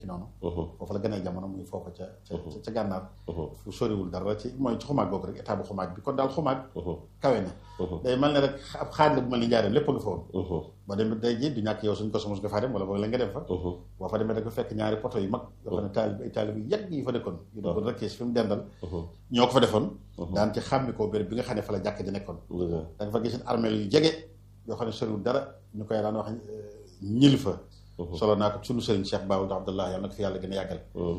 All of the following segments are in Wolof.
ci noonu foofu la gën a jamono muy foofa ca ca ca gànnaar fu soriwul dara ci mooy ci xumaag googu rek état bu xumaag bi kon daal xumaag kawe na day mel ne rek ab xaaj la bu mel ni njaareem lépp nga fa woon boo demee day ji du ñàkk yow suñ ko mos nga faa dem wala boog la nga dem fa boo fa demee da ko fekk ñaari poto yu mag yoo xam ne taalib ay taalib yu yàgg yi fa nekkoon yu doon rek fi mu dendal ñoo ko fa defoon daan ci xàmmi ko béréb bi nga xam ne fa la jàkk ji nekkoon da nga fa gis armeel yu jege yoo xam ne soriwul dara ñu koy daan wax ñil fa solo naa ko sunu sëriñ Cheikh Baawul Abdallah yàlla na ko fi yàlla gën a yàggal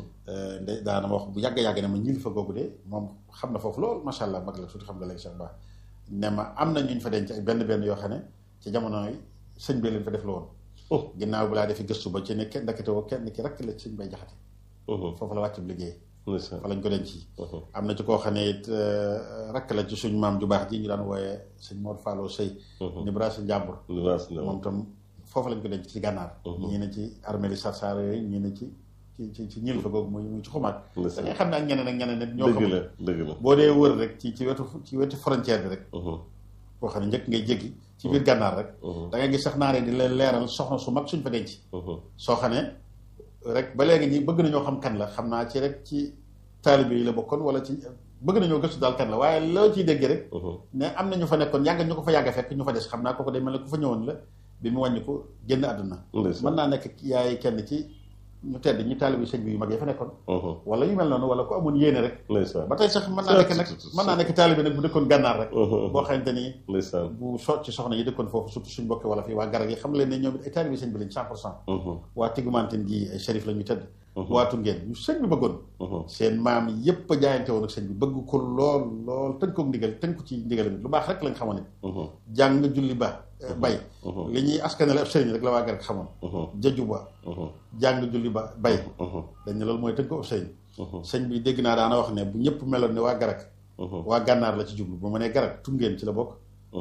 nde daana ma wax bu yàgg-yàgg ne ma ñil fa googu de moom xam na foofu lool macha allah mag la surtout xam nga léegi Cheikh Ba ne ma am na ñu fa denc ak benn benn yoo xam ne ci jamono yi sëñ bi leen fa def la woon ginnaaw bi laa defi gëstu ba ci ne kenn ndakate woo kenn ki rek la sëñ bay jaxate foofu la wàcc bu liggéey fa lañ ko denc am na ci koo xam ne it rakk la ci suñ maam ju baax ji ñu daan wooyee sëñ Mor Fallo Sëy ni brasa njàmbur moom tam foofu lañ ko denc ci gànnaar ñii ne ci armée sarsar yooyu ñii ne ci ci ci ci ñil fa googu muy muy ci xumaat da ngay xam ne ak ñeneen ak ñeneen nit ñoo xam dëgg la boo dee wër rek ci ci wetu ci wetu frontière bi rek boo xam ne njëkk ngay jéggi ci biir gànnaar rek da ngay gis sax naaree di leen leeral soxna su mag suñ fa denc soo xam ne rek ba léegi nii bëgg nañoo xam kan la xam naa ci rek ci taalibe yi la bokkoon wala ci bëgg nañoo gëstu daal kan la waaye loo ciy dégg rek ne am na ñu fa nekkoon yàgg ñu ko fa yàgg fekk ñu fa des xam naa kooku day mel ne ku fa ñëwoon la bi mu wàññi ko génn àdduna mën naa nekk yaay kenn ci ñu tedd ñi taalibe sëñ bi yu mag yi fa nekkoon wala yu mel noonu wala ku amoon yéene rek ba tey sax mën naa nekk nag mën naa nekk taalibe nag bu dëkkoon gànnaar rek boo xamante ni bu so ci soxna yi dëkkoon foofu surtout suñ bokki wala fii waa garag yi xam leen ne ñoom it ay taalibe sëñ bi lañ cent pour cent waa tigumanten gi ay shérif la ñu tëdd waatu ngeen ñu sëñ bi bëggoon seen maam yépp a jaayante woon ak sëñ bi bëgg ko lool lool tënk ko ndigal tënk ko ci ndigal bi lu baax rek lañ xamoon it jàng julli ba bay li ñuy askanale ab sëriñ rek la waa garag xamoon jëju ba jàng julli ba bay dañ ne loolu mooy tënk ko ab sëriñ sëñ bi dégg naa daana wax ne bu ñëpp meloon ne waa garag waa gànnaar la ci jublu bu ma nee garag tungeen ci la bokk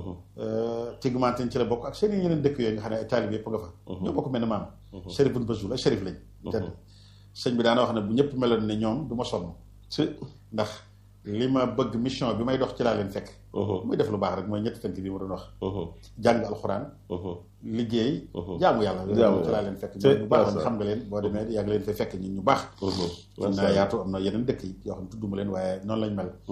tigmanten ci la bokk ak seen yeneen dëkk yooyu nga xam ne ay taalib yëpp nga fa ñoo bokk mel ne maam shérif bun basul ay shérif lañ tedd sëñ bi daana wax ne bu ñëpp meloon ne ñoom du ma sonn ndax li ma bëgg mission bi may dox ci laa leen fekk muy def lu baax rek mooy ñetti tënk bi ma doon wax jàng alxuraan liggéey jaamu yàlla ci laa leen fekk ñu baax xam nga leen boo demee yàgg leen fay fekk ñun ñu baax am naa yaatu am na yeneen dëkk yi yoo xam ne tudduma leen waaye noonu lañ mel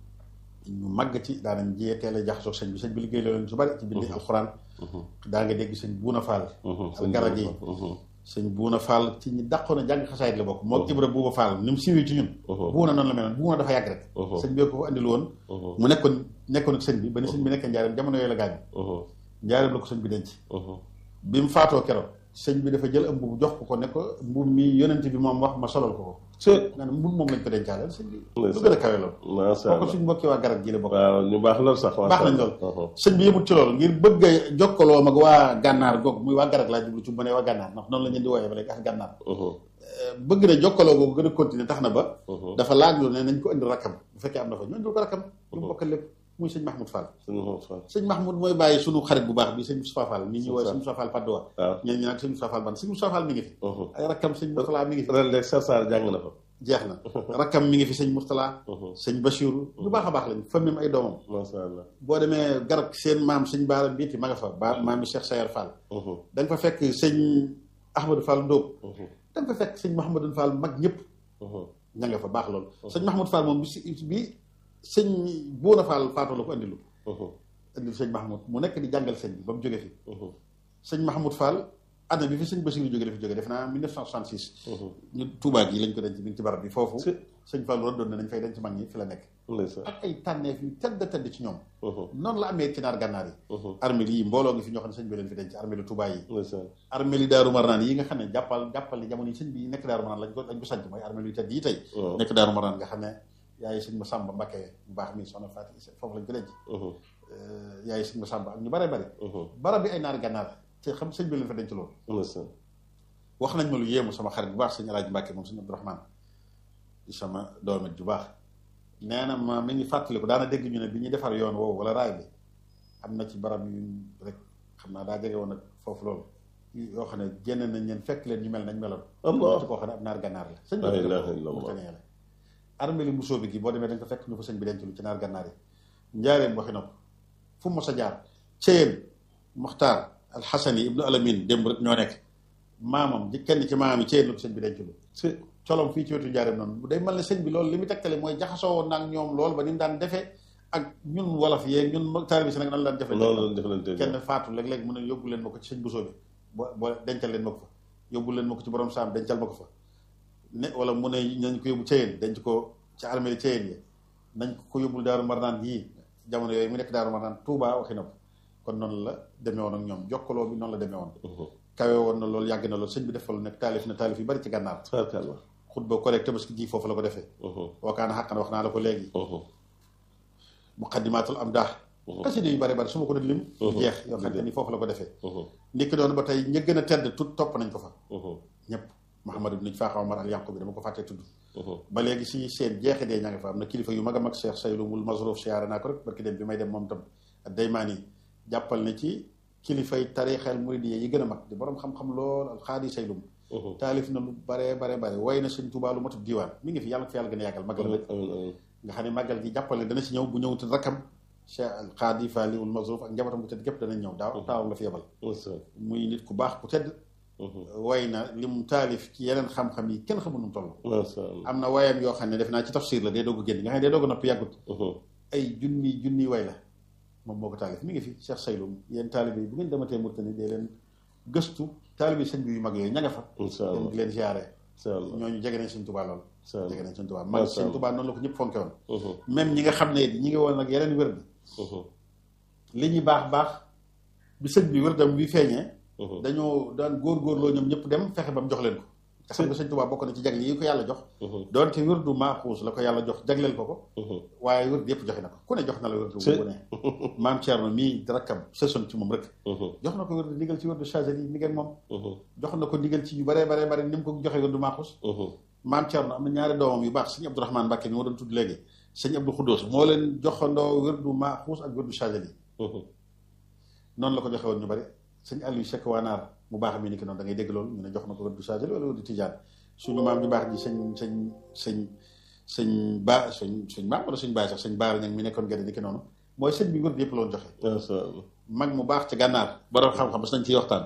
ñu màgg ci daanañ jiyee teel a jaxasoo sëñ bi sëñ bi liggéey la leen su bari ci bindi alxuraan daa nga dégg sëñ buuna faal al garag yi sëñ buuna faal ci ñi dàqoon a jàng xasaayit la bokk moo ibra buuba faal ni mu siiwee ci ñun buuna noonu la meloon buuna dafa yàgg rek sëñ bi ko fa andil woon mu nekkoon nekkoon ak sëñ bi ba ni sëñ bi nekkee njaareem jamono yooyu la gaañ njaareem la ko sëñ bi denc bi mu faatoo keroog sëñ bi dafa jël am mbubu jox ko ko ne ko mbubu mi yonent bi moom wax ma solal ko ko nga ne mbubu moom lañ ko dencaaleel sëñ bi lu gën a kawe loolu kooku suñ mbokki waa garab gi la bokk waaw ñu baax lool sax baax nañ lool sëñ bi yëmut ci loolu ngir bëgg a jokkaloo mag waa gànnaar goog muy waa garab laa jublu ci mu ne waa gànnaar ndax noonu la ñeen di wooyee ba léegi ak gànnaar bëgg na jokkaloo googu gën a continuer tax na ba dafa laaj lu ne nañ ko indi rakkam bu fekkee am na fa ñu indil ko rakkam lu mu bokkal lépp muy sëñ Mahmoud Fall sëñ Mahmoud mooy bàyyi sunu xarit bu baax bi sëñ Moustapha Fall nit ñi wooye sëñ Moustapha Fall Padoa ñeen ñi nag sëñ Moustapha Fall ban sëñ Moustapha Fall mi ngi fi ay rakkam sëñ Moustapha mi ngi fi ren de Sarsar jàng na fa jeex na rakkam mi ngi fi sëñ Moustapha sëñ Bachirou lu baax a baax lañ famille ay doomam masha Allah boo demee garab seen maam sëñ Baara Mbiiti ma nga fa ba maam bi Cheikh Sayar Fall da nga fa fekk sëñ Ahmadou Fall Ndóob da nga fa fekk sëñ Mouhamadou Fall mag ñëpp ña nga fa baax loolu sëñ Mahmoud Fall moom bi si bi sëñ Bouna Fall faatoo la ko andilu andil sëñ Mahmoud mu nekk di jàngal sëñ bi ba mu jóge fi sëñ Mahmoud Fall année bi fi sëñ Bassirou jóge dafa jóge def naa 1966 ñu Touba gi lañ ko denc bi ci barab bi foofu sëñ Fall doon ne nañ fay denc mag ñi fi la nekk ak ay tànneef yu tedd tedd ci ñoom noonu la amee ci naar gànnaar yi armée yi mbooloo ngi fi ñoo xam ne sëñ bi leen fi denc armée lu Touba yi armée li Daaru Marnaan yi nga xam ne jàppal jàppal ni jamono yi sëñ bi nekk Daaru Marnaan lañ ko lañ ko sanc mooy armée yu tedd yi tey nekk Daaru Marnaan nga xam ne yaay sëñ ma Sàmba Mbakke bu baax mi soxna Faati foofu lañ ko denc yaay sëñ ma Sàmba ak ñu bare bari barab bi ay naar gànnaar te xam sëñ bi leen fa denc loolu wax nañ ma lu yéemu sama xarit bu baax sëñ Alaaji Mbàkke moom sëñ Abdourahmane di sama doomet ju baax nee na ma mi ngi fàttaliku daana dégg ñu ne bi ñuy defar yoon woowu wala raay bi am na ci barab yu rek xam naa daa jege woon ak foofu loolu yoo xam ne génn nañ leen fekk leen ñu mel nañ meloon ci koo xam ne ab naar gànnaar la sëñ bi la armée li mbusoo bi gi boo demee dañ ko fekk ñu fa sëñ bi denc lu ci naar gànnaar yi njaareem waxi nopp fu mos a jaar Ceyeen Muxtaar alxasani ibnu alamin démb rek ñoo nekk maamam ji kenn ci maamam yi ceen la ko sëñ bi denc lu si colom fii ci wetu njaareem noonu day mel ne sëñ bi loolu li mu tegtale mooy jaxasoo woon naag ñoom loolu ba ni mu daan defee ak ñun wolof yeeg ñun taalibe si nag nan la daan defee noonu la defalante kenn faatu léeg-léeg mu ne yóbbu leen ma ko ci sëñ Bousso bi bo bo dencal leen ma ko fa yóbbu leen ma ko ci borom saam dencal ma ko fa ne wala mu ne nañ ko yóbbu Ceyeen denc ko ci armée Ceyeen yi nañ ko yóbbul Daaru Marnaan yii jamono yooyu mu nekk Daaru Marnaan Touba waxi na ko kon noonu la demee woon ak ñoom jokkaloo bi noonu la demee woon kawe woon na loolu yàgg na loolu sëñ bi def fa lu nekk taalif na taalif yu bari ci gànnaar tabarkalla xutba correct tabaski ji foofu la ko defee wakaana xàq na wax naa la ko léegi muqaddimatul am daax xasida yu bari bari su ma ko doon lim jeex yoo xam ne ni foofu la ko defee ndikki doon ba tey ña gën a tedd tut topp nañ ko fa ñëpp Mouhamadou ibn Faaxa Omar al Yanqu bi dama ko fàttee tudd ba léegi si seen jeexi dee ña nga fa am na kilifa yu mag a mag Cheikh Saylumul Masrouf siyaare naa ko rek barki dem bi may dem moom tam ak daymaan yi jàppal ne ci kilifay tarixal muridiyya yi gën a mag di borom xam-xam lool al xaadi Saylum taalif na lu bare bare bare way na sëñ Tuubaa lu matub diiwaan mi ngi fi yàlla ko fi yàlla gën a yàggal magal rek nga xam ne màggal gi jàppale dana si ñëw bu ñëwutul rakkam Cheikh al Xaadi Faaliwul Masrouf ak njabootam bu tedd gépp danañ ñëw daaw taawam la fi yebal muy nit ku baax ku tedd way na li mu taalif ci yeneen xam-xam yi kenn xamul nu mu toll am na wayam yoo xam ne def naa ci tafsir la day doog a génn nga xam ne day doog a noppi yàggut ay junni junni way la moom moo ko taalif mi ngi fi Cheikh Saylum yéen taalibe yi bu ngeen dematee Mauritanie dee leen gëstu taalibe sëñ bi yu mag yooyu ña nga fa dem di leen ziare ñooñu jege nañ sëñ Tuubaa lool jege nañ sëñ Tuubaa mag sëñ Tuubaa noonu la ko ñëpp fonke woon même ñi nga xam ne ñi ngi woon nag yeneen wér bi li ñuy baax baax bi sëñ bi wér dam bi feeñee dañoo daan góor-góorloo ñoom ñëpp dem fexe ba mu jox leen ko nga xam nga sëñ Tuubaa bokk na ci jagle yi ko yàlla jox doonte wérdu maaxuus la ko yàlla jox jagleel ko ko waaye wérdu yëpp joxe na ko ku ne jox na la wérdu bu ne maam Thierno mii rakkam sësoon ci moom rek jox na ko wérdu ndigal ci wérdu Chazali yi mi ngeen moom jox na ko ndigal ci yu bare bare bare ni mu ko joxe wérdu maaxuus maam Thierno am na ñaari doomam yu baax sëñ Abdourahmane Mbàkke mi ma doon tudd léegi sëñ Abdou Khoudous moo leen joxandoo wérdu maaxuus ak wérdu Chazali yi noonu la ko joxe woon ñu bari sëñ Aliou Cheikh Wanaar mu baax mi ni ki noonu da ngay dégg loolu ñu ne jox na ko wérdu Chazali wala wérdu Tijaan suñu maam ñu baax ji sëñ sëñ sëñ sëñ ba sëñ sëñ maam wala sëñ baay sax sëñ baara ñag mi nekkoon gerte ni ki noonu mooy sëñ bi wérdu yëpp loon joxe mag mu baax ci gànnaar borom xam-xam bas nañ ciy waxtaan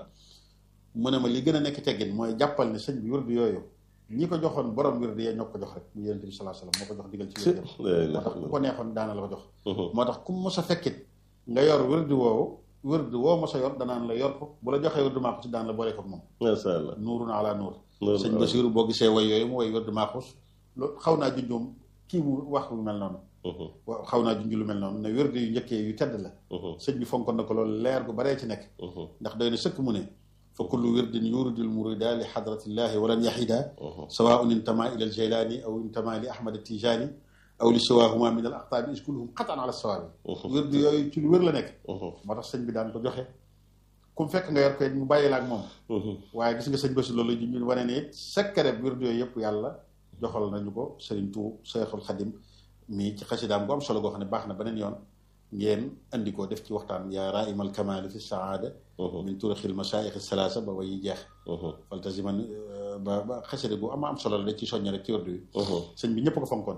mu ne ma li gën a nekk teggin mooy jàppal ne sëñ bi wérdu yooyu ñi ko joxoon borom wérdu yee ñoo ko jox rek mu yonent bi sallallahu alayhi wasallam moo ko jox digal ci wérdu moo tax ku ko neexoon daana la ko jox moo tax ku mos a fekkit nga yor wérdu woowu wërd woo mos a yor danaan la yor ko bu la joxee wërdu maaxus daan la boole ko moom masha Allah nuurun ala nuur sëñ Basiru boo gisee way yooyu mu way wërdu maaxus loolu xaw naa junjoom kii mu wax lu mel noonu waaw xaw naa junj lu mel noonu ne wërdu yu njëkkee yu tedd la sëñ bi fonkoon na ko loolu leer gu baree ci nekk ndax doy na sëkk mu ne fa kullu wirdin yuridul murida li xadratillahi walan yaxida sawaun intama ila aljilani aw intama li ahmad tijani aw li siwaahuma min al aqtaabi is kulluhum xatan ala sawaabi wérdu yooyu ci lu wér la nekk moo tax sëñ bi daan ko joxe ku mu fekk nga yor koy mu bàyyi la ak moom waaye gis nga sëñ Basi loolu ji ñu wane ne it secret wérdu yooyu yëpp yàlla joxal nañu ko sëriñ tu Seexul Xadim mii ci xasidaam bu am solo goo xam ne baax na beneen yoon ngeen andi ko def ci waxtaan yaa raimal kamali fi saada min turixil masaayix salaasa ba wayi jeex faltasiman ba ba xasida gu ama am solo la da ci soññe rek ci wérdu yi sëñ bi ñëpp ko fonkoon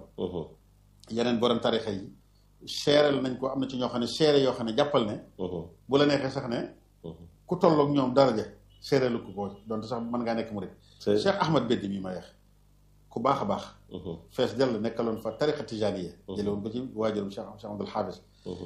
yeneen borom tarixa yi seeral nañ ko am na ci ñoo xam ne seere yoo xam ne jàppal ne bu la neexee sax ne ku tolloog ñoom daraja seereelu ko ko donte sax mën ngaa nekk mu rek Cheikh Ahmad Beddi mii ma yeex ku baax a baax fees dell nekkaloon fa tarixa tijaniya jële woon ko ci waajurum Cheikh Cheikh Abdul Xaafis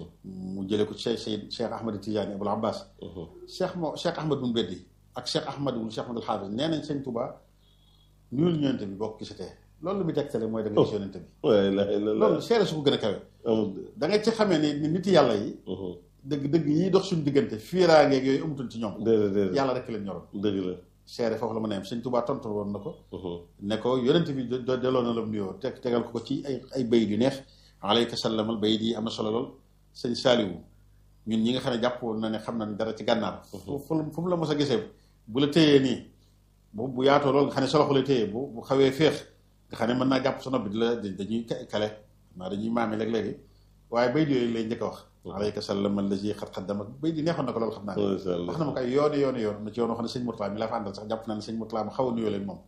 mu jële ko ci Cheikh Cheikh Ahmad Tijani Abul Abbas Cheikh moo Cheikh Ahmad bun Beddi ak Cheikh Ahmad wul Cheikh Abdul Xaafis nee nañ sëñ Tuubaa nuyul ñëwante bi bokk gisatee loolu lu muy tegtale mooy da nga gis yonente bi loolu seere su ko gën a kawe da nga ci xamee ni nit yàlla yi dëgg dëgg yi dox suñu diggante fiiraangeeg yooyu amutoon ci ñoom yàlla rek leen ñoroon dëgg la seere foofu la mën a yem sëñ Tuubaa tontu woon na ko ne ko yonente bi delloo na la nuyoo teg tegal ko ko ci ay ay bayit yu neex alayka sallamal bayit yi am na solo lool sëñ Saaliwu ñun ñi nga xam ne jàpp woon na ne xam nañ dara ci gànnaar fu fu mu la mos a gisee bu la téyee nii bu bu yaatoo loolu nga xam ne soloxu la téyee bu bu xawee féex nga xam ne mën naa jàpp sa nopp bi di la dañuy kale maa dañuy maame léeg-léegi waaye bay di yooyu lay njëkk a wax alayka sallam allazi xat xaddama bay di neexoon na ko loolu xam naa ne wax na ma ko ay yooni yooni yoon na ci yoon wax ne sëñ Murtala mi laa fa àndal sax jàpp naa ne sëñ Murtala ma xaw a nuyoo leen moom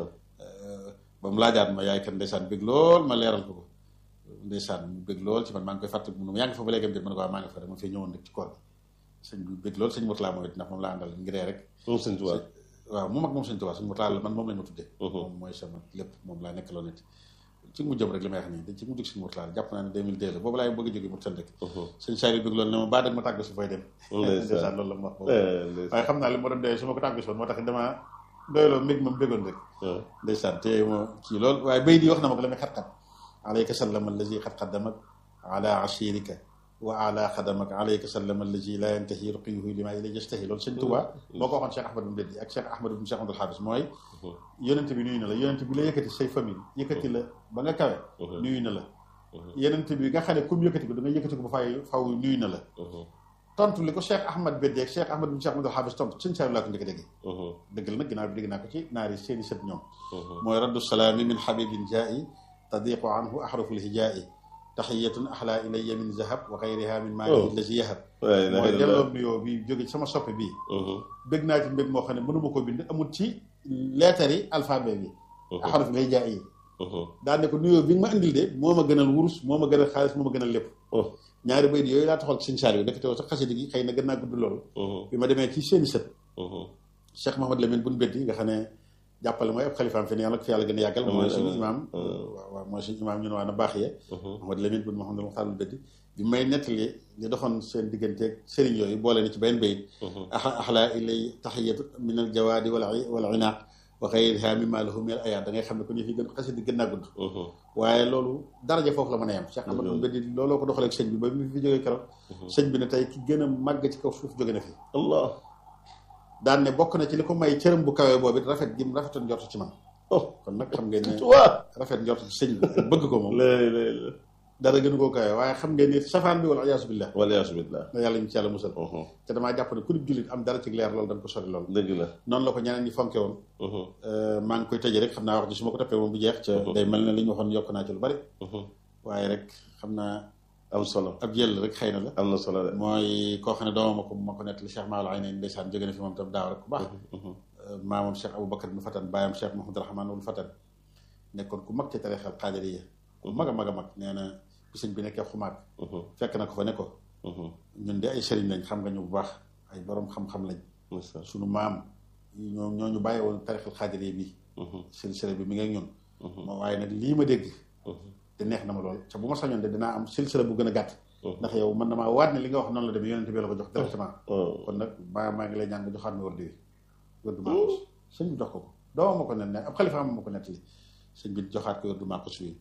ba mu laajaat ma yaay kan ndeysaan bëgg lool ma leeral ko ko ndeysaan mu bëgg lool ci man maa ngi koy fàtte mu yaa ngi fa ba léegi ma ne ko waa maa ngi fa dama fee ñëwoon rek ci koor bi sëñ bi bëgg lool sëñ Murtala moom it ndax moom laa àndal ngiree rek moom sëñ Tuubaa waaw mu mag moom sëñ Tuubaa sëñ Murtala la man moom lañ ma tuddee moom mooy sama lépp moom laa nekk loo nit ci mu jëm rek li may wax nii dañ ci mu jóg sëñ Murtala jàpp naa ne 2002 la boobu laay bëgg a jógee mu tënd rek sëñ Saliou bëgg loolu ne ma baa dag ma tàgg si fooy dem ndeysaan loolu la ma wax boobu waaye xam naa li ma doon doyee su ma ko tàgg si woon moo tax damaa doyloo mbég moom béggoon rek ndeysaan te moo kii loolu waaye bay di wax na ma ko la muy xat-xat alayka sallama allazi xat xaddamak ala ashirika wa ala xadamak alayka sallama allazi la yantahi ruqiyuhu lima ilay yastahi loolu sëñ Tuubaa moo ko waxoon Cheikh Ahmad bin Beddi ak Cheikh Ahmad bin Cheikh Abdul Xaabis mooy yonent bi nuyu na la yonent bi la yëkkati say famille yëkkati la ba nga kawe nuyu na la yonent bi nga xam ne comme yëkkati ko da nga yëkkati ko ba fay faw nuyu na la tontu li ko Cheikh Ahmad Beddi ak Cheikh Ahmad bin Cheikh Abdul Xaabis tontu sëñ Saliou laa ko njëkk a déggee dëgg la nag ginnaaw bi dégg naa ko ci naari seeni sët ñoom mooy raddu salaami min xabibin jaa'i tadiqu anhu ahraful hijaa'i taxiyatun axlaa ilayya min zahab wa xayriha min maani lazi yahab mooy delloo nuyoo bi jóge sama soppe bii bëgg naa ci mbég moo xam ne mënuma ko bind amul ci leetar yi alphabet bi axaraf lay jaay yi daa ne ko nuyoo bi nga ma andil de moo ma gënal wurus moo ma gënal xaalis moo ma gënal lépp ñaari bayit yooyu laa taxal ci sëñ Saliou nekk te sax xasida gi xëy na gën naa gudd loolu bi ma demee ci seeni sët Cheikh Mahamad Lamine buñ beddi nga xam ne jàppale mooy ab xalifaam fi ne yàlla ko fi yàlla gën a yàggal mooy suñu imaam waaw waaw mooy suñu imaam ñun waa na baax yee Mahamad Lamine bun Mahamad Muxtaar beddi bi may nettali li doxoon seen digganteeg sëriñ yooyu boole na ci benn bayit axlaa ilay taxiyatu min al jawaadi wala wala inaaq wa xayriha mimma lahu min al ayaat da ngay xam ne ko ñu fi gën xasida gën naa gudd waaye loolu daraja foofu la mën a yem Cheikh Ahmadou Beddi looloo ko doxaleeg sëñ bi ba mu fi jógee keroog sëñ bi ne tey ki gën a màgg ci kaw suuf jóge na fi allah daan ne bokk na ci li ko may cërëm bu kawee boobu it rafet gim rafetoon njort ci man kon nag xam ngeen ne rafet njort ci sëñ bi bëgg ko moom dara gënu koo kawee waaye xam ngeen ni safaan bi wala ayaasu billah wala ayaasu billah na yàlla ñu ci yàlla musal te damaa jàpp ne ku di jullit am dara ci leer loolu dañ ko sori loolu dëgg la noonu la ko ñeneen ñi fonke woon maa ngi koy tëjee rek xam naa wax ji su ma ko toppee moom bu jeex ca day mel ne li ñu waxoon yokk naa ci lu bari waaye rek xam naa am solo ab jël rek xëy na la am na solo de mooy koo xam ne doomam ko ma ko nettali Cheikh Maola ay nañ ndeysaan jóge na fi moom tam daaw rek ku baax maamam Cheikh Aboubacar ibn Fatan baayam Cheikh Mahamadou Rahman wul Fatan nekkoon ku mag ci tarixal xaadiriya ku mag a mag a mag nee na bi sëñ bi nekkee xumaat fekk na ko fa ne ko ñun de ay sëriñ lañ xam nga ñu bu baax ay borom xam-xam lañ suñu maam ñoo ñoo ñu bàyyi woon tarixal xaadiriya bi sëriñ sëriñ bi mi ngi ak ñun moo waaye nag lii ma dégg te neex na ma lool te bu ma sañoon de dinaa am silsila bu gën a gàtt ndax yow man damaa waat ne li nga wax noonu la demee yonente bi la ko jox directement kon nag maa maa ngi lay ñaan nga joxaat ma wërdu wi wërdu maaxus sëñ bi jox ko ko dooma ma ko net ne ab xalifa ma ko nettali sëñ bi joxaat ko wërdu maaxus wi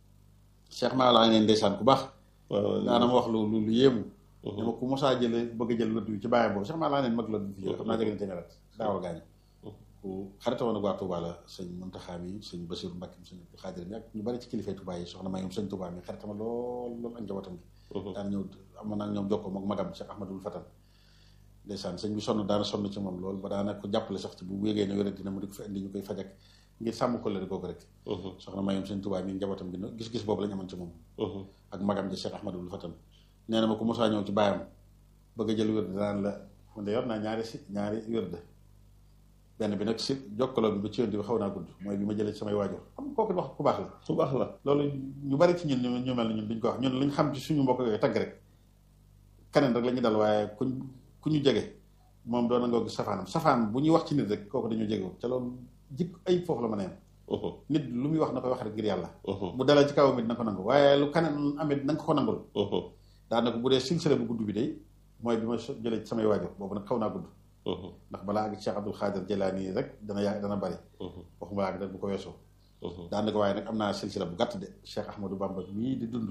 Cheikh maa laa ngeen ndeysaan ku baax daana ma wax lu lu lu yéemu dama ku mosaa jële bëgg a jël wërdu wi ci bàyyam boobu Cheikh maa laa neen mag la du fi jóge xam naa jege na téeméer at daawal gaañu ku xarita woon ak waa Touba la sëñ Muntaxa mi sëñ Basiru Mbàkke mi sëñ Xaadir mi ak ñu bari ci kilifay Touba yi soxna may moom sëñ Touba mi xaritama lool lool ak njabootam gi daan ñëw am na ñoom jokkoo moom magam Cheikh Ahmadul Fatan ndeysaan sëñ bi sonn daana sonn ci moom lool ba daana ko jàppale sax ci bu wéegee ne wéra dina mu di ko fi indi ñu koy fajak ngir sàmm ko lëri googu rek soxna may moom sëñ Touba mi njabootam gi gis-gis boobu lañ amoon ci moom ak magam ji Cheikh Ahmadul Fatan nee na ma ku mosaa ñëw ci baayam bëgg a jël wér danaan la man de yor naa ñaari si ñaari wér de benn bi nag si jokkaloo bi ba ci yoon bi xaw naa gudd mooy bi ma jëlee ci samay waajur xam kooku wax ku baax la ku baax la loolu ñu bari ci ñun ñu mel ne ñun duñ ko wax ñun luñ xam ci suñu mbokk yooyu tagg rek keneen rek la ñu dal waaye kuñ ku ñu jege moom doon na nga gis safaanam safaan bu ñuy wax ci nit rek kooku dañu jege te loolu jikk ay foofu la mën a yem nit lu muy wax na koy wax rek ngir yàlla bu dalee ci kawam it na ko nangu waaye lu keneen amit na nga ko nangul daanaka bu dee silsile bu gudd bi day mooy bi ma jëlee ci samay waajur boobu nag xaw naa gudd ndax balaa ak Cheikh Abdul Xaadir Jelaani rek dana yaa dana bari waxuma laa ak rek bu ko weesoo daanaka waaye nag am naa silsila bu gàtt de Cheikh Ahmadou Bamba mii di dund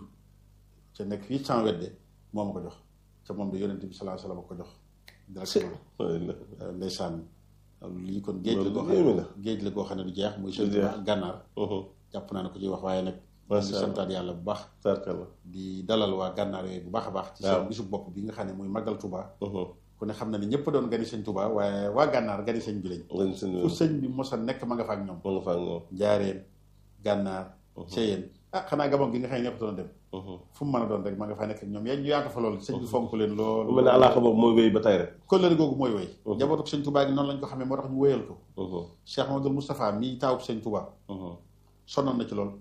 ca nekk fii sans wedde moo ma ko jox ca moom de yonente bi salaa salaam ko jox directement ndeysaan lii kon géej la goo xam ne géej la goo xam ne du jeex muy sëñ ak gànnaar jàpp naa ne ko ciy wax waaye nag di santaat yàlla bu baax di dalal waa gànnaar yooyu bu baax a baax ci seen bisu bopp bi nga xam ne muy màggal Tuubaa ku ne xam na ne ñëpp doon gani sëñ Touba waaye waa gànnaar gani sëñ bi lañ fu sëñ bi mos a nekk ma nga fa ak ñoom ma nga fa ak ñoom njaareen gànnaar seyeen ah xanaa gabon gi nga xam ne ñëpp doon dem fu mu mën a doon rek ma nga fa nekk ak ñoom yaa ñu yaatu fa loolu sëñ bi fonk leen loolu mel ne alaaka boobu mooy wéy ba tey rek kóllëre googu mooy wéy njabootu sëñ Touba gi noonu lañ ko xamee moo tax ñu wéyal ko Cheikh Mamadou Moustapha mii taawub sëñ Touba sonnoon na ci loolu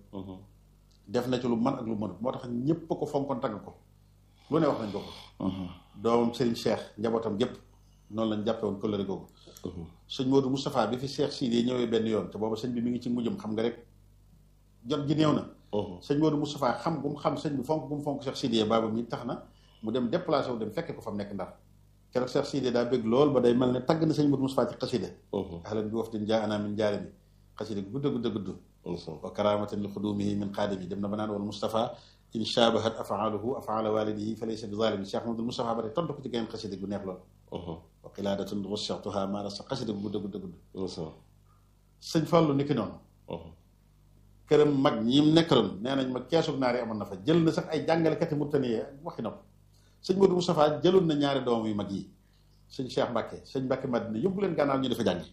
def na ci lu man ak lu mënut moo tax ñëpp ko fonkoon tagg ko lu ne wax nañ ko ko doomam Serigne Cheikh njabootam gépp noonu lañ jàppe woon kóllëre googu sëñ Modou Moustapha bi fi Cheikh Sidi ñëwee benn yoon te booba sëñ bi mi ngi ci mujjum xam nga rek jot gi néew na sëñ Modou Moustapha xam gu mu xam sëñ bi fonk gu mu fonk Cheikh Sidi baaba mi tax na mu dem déplacé wu dem fekke ko fa mu nekk ndar keroog Cheikh Sidi daa bëgg lool ba day mel ne tagg na sëñ Modou Moustapha ci xasida ahlan bi wafdin jaa ana min jaare bi xasida gu gudd gudd gudd wa karamatan li xudumihi min xaadimi dem na ba naan wal Moustapha in shabahat afaaluhu afaala walidihi fa laysa bi zalimi Cheikh Modou Moustapha ba tey tontu ko ci geneen xasida gu neex lool wa qiladatun rushatuha maara sa xasida gu gudd gudd gudd sëñ Fallu ni ki noonu këram mag ñi nekkaloon nee nañ ma keesug naar yi amoon na fa jël na sax ay jàngalekati murtani waxi na ko sëñ Modou Moustapha jëloon na ñaari doom yu mag yi sëñ Cheikh Mbacke sëñ Mbacke Madina yóbbu leen gànnaaw ñu dafa jàngi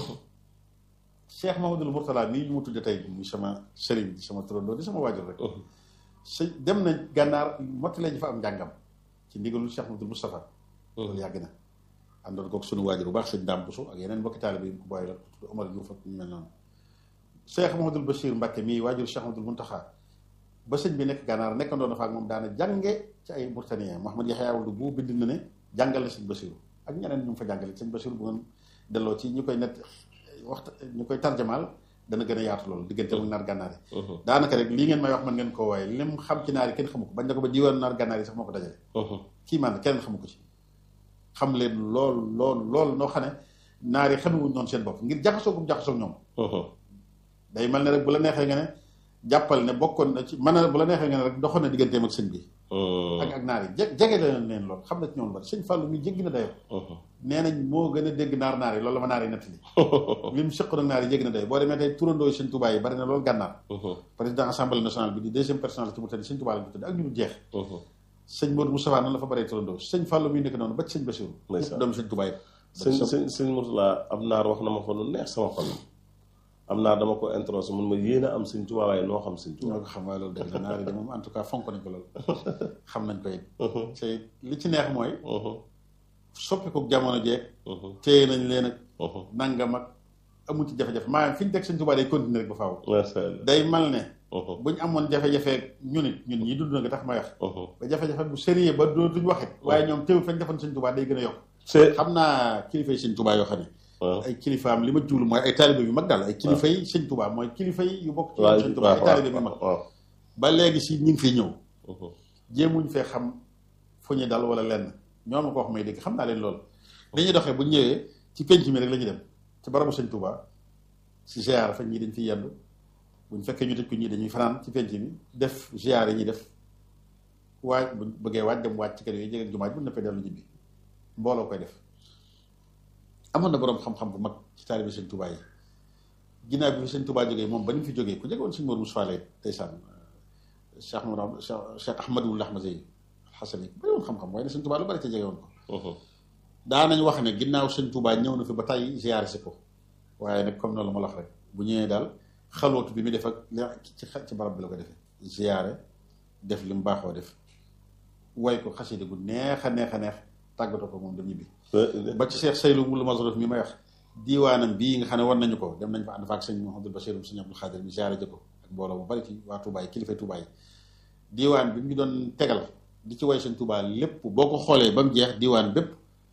Cheikh Mamadou Mourtala mii ñu mu tudde tey muy sama sëriñ di sama turandoo di sama waajur rek sëñ dem na gànnaar mottalee ñu fa am njàngam ci ndigalul Cheikh Mamadou Moustapha loolu yàgg na àndoon kook suñu waajur bu baax sëñ Dame Bousso ak yeneen mbokki taalibe yi ko bàyyi la tudd Omar Diouf ak ñu mel noonu Cheikh Mamadou Bachir Mbacke mii waajur Cheikh Mamadou Muntaxa ba sëñ bi nekk gànnaar nekkandoo na fa ak moom daana jànge ci ay Mauritaniens Mouhamad Yaxya Wuld bu bind na ne jàngal na sëñ Bachir ak ñeneen ñu fa jàngale sëñ Bachir bu ngeen delloo ci ñu koy net waxta ñu koy tarjamaal dana gën a yaatu loolu diggante mu naar gànnaar yi daanaka rek lii ngeen may wax man ngeen koo waaye lim xam ci naar yi kenn xamu ko bañ na ko ba diiwaan naar gànnaar yi sax moo ko dajale kii man keneen xamu ko ci xam leen lool lool lool noo xam ne naar yi xamewuñ noonu seen bopp ngir jaxasoo gum jaxasoo ñoom day mel ne rek bu la neexee nga ne jàppal ne bokkoon na ci mën na bu la neexee nga ne rek doxoon na digganteem ak sëñ bi ak ak naar yi je jege leen leen lool xam na ci ñoom bari sëñ Fallou mi jéggi na dayo nee nañ moo gën a dégg naar naar yi loolu la ma naar yi nettali li mu sëq nag naar yi jéggi na dayo boo demee tey turandoo sëñ Touba yi bari na loolu gànnaar président assemblée nationale bi di deuxième personnalité ci mu tëdd sëñ Touba la ñu tëdd ak ñu du jeex sëñ Modou Moustapha noonu la fa baree turandoo sëñ Fallou mi nekk noonu ba ci sëñ Bassirou doomu sëñ Touba yi sëñ sëñ sëñ Mourtala am naar wax na ma ko lu neex sama xol am naa dama ko introsé mun ma yéen a am sëñ Tuubaa waaye noo xam sëñ Tuubaa ñoo ko xam waaye loolu dëgg la naar yi de moom en tout cas fonk nañ ko loolu xam nañ ko it te li ci neex mooy soppi ko jamono jeeg téye nañ leen ak nangam ak amu ci jafe-jafe maanaam fi ñu teg sëñ Tuubaa day continuer rek ba faaw day mal ne bu ñu amoon jafe-jafe ñu nit ñun ñi dund na nga tax may wax ba jafe-jafe bu sérieux ba dootuñ waxit waaye ñoom teewul fañ defoon sëñ Tuubaa day gën a yokk xam naa kilifa yi sëñ Tuubaa yoo xam ne ay kilifaam li ma juul mooy ay taalibe yu mag daal ay kilifa yi sëñ Tuubaa mooy kilifa yi yu bokk ci sëñ Tuubaa ay taalibe yu mag ba léegi si ñu ngi fiy ñëw jéemuñ fee xam fu ñu dal wala lenn ñoo ma ko wax may dégg xam naa leen loolu dañuy doxee bu ñëwee ci penc mi rek la ñuy dem ci barabu sëñ Tuubaa si ziar fa ñii dañ fiy yendu buñ fekkee ñu tëj ko ñii dañuy fanaan ci penc mi def ziar yi ñuy def waaj buñ bëggee waaj dem waaj ci kër yooyu jege jumaaj bu neppee dellu ñibbi mbooloo koy def amoon na boroom xam-xam bu mag ci taalibe sëñ Touba yi ginnaaw bi fi sëñ Touba jógee moom ba ni mu fi jógee ku jege woon sëñ Mor Moussa lay ndeysaan Cheikh Mourad Cheikh Ahmadul Ahmadi Alxasan yi bari woon xam-xam waaye ne sëñ Touba lu bari ca jege woon ko daanañ wax ne ginnaaw sëñ Touba ñëw na fi ba tey ziyaare si ko waaye nag comme noonu ma la wax rek bu ñëwee daal xalootu bi mu def ak ci ci barab bi la ko defee ziyaare def li mu baaxoo def way ko xasida gu neex a neex a neex tàggatoo ko moom dem ñibbi ba ci Cheikh Seydou Moulou Mazrouf mi may wax diiwaanam bii nga xam ne war nañu ko dem nañ fa ànd fa ak sëñ Mouhamadou Bachir sëñ Abdou Khadir mi ziare jëkko ak mbooloo bu bari ci waa Touba yi kilifa Touba yi diiwaan bi mu doon tegal di ci way sëñ Touba lépp boo ko xoolee ba mu jeex diiwaan bépp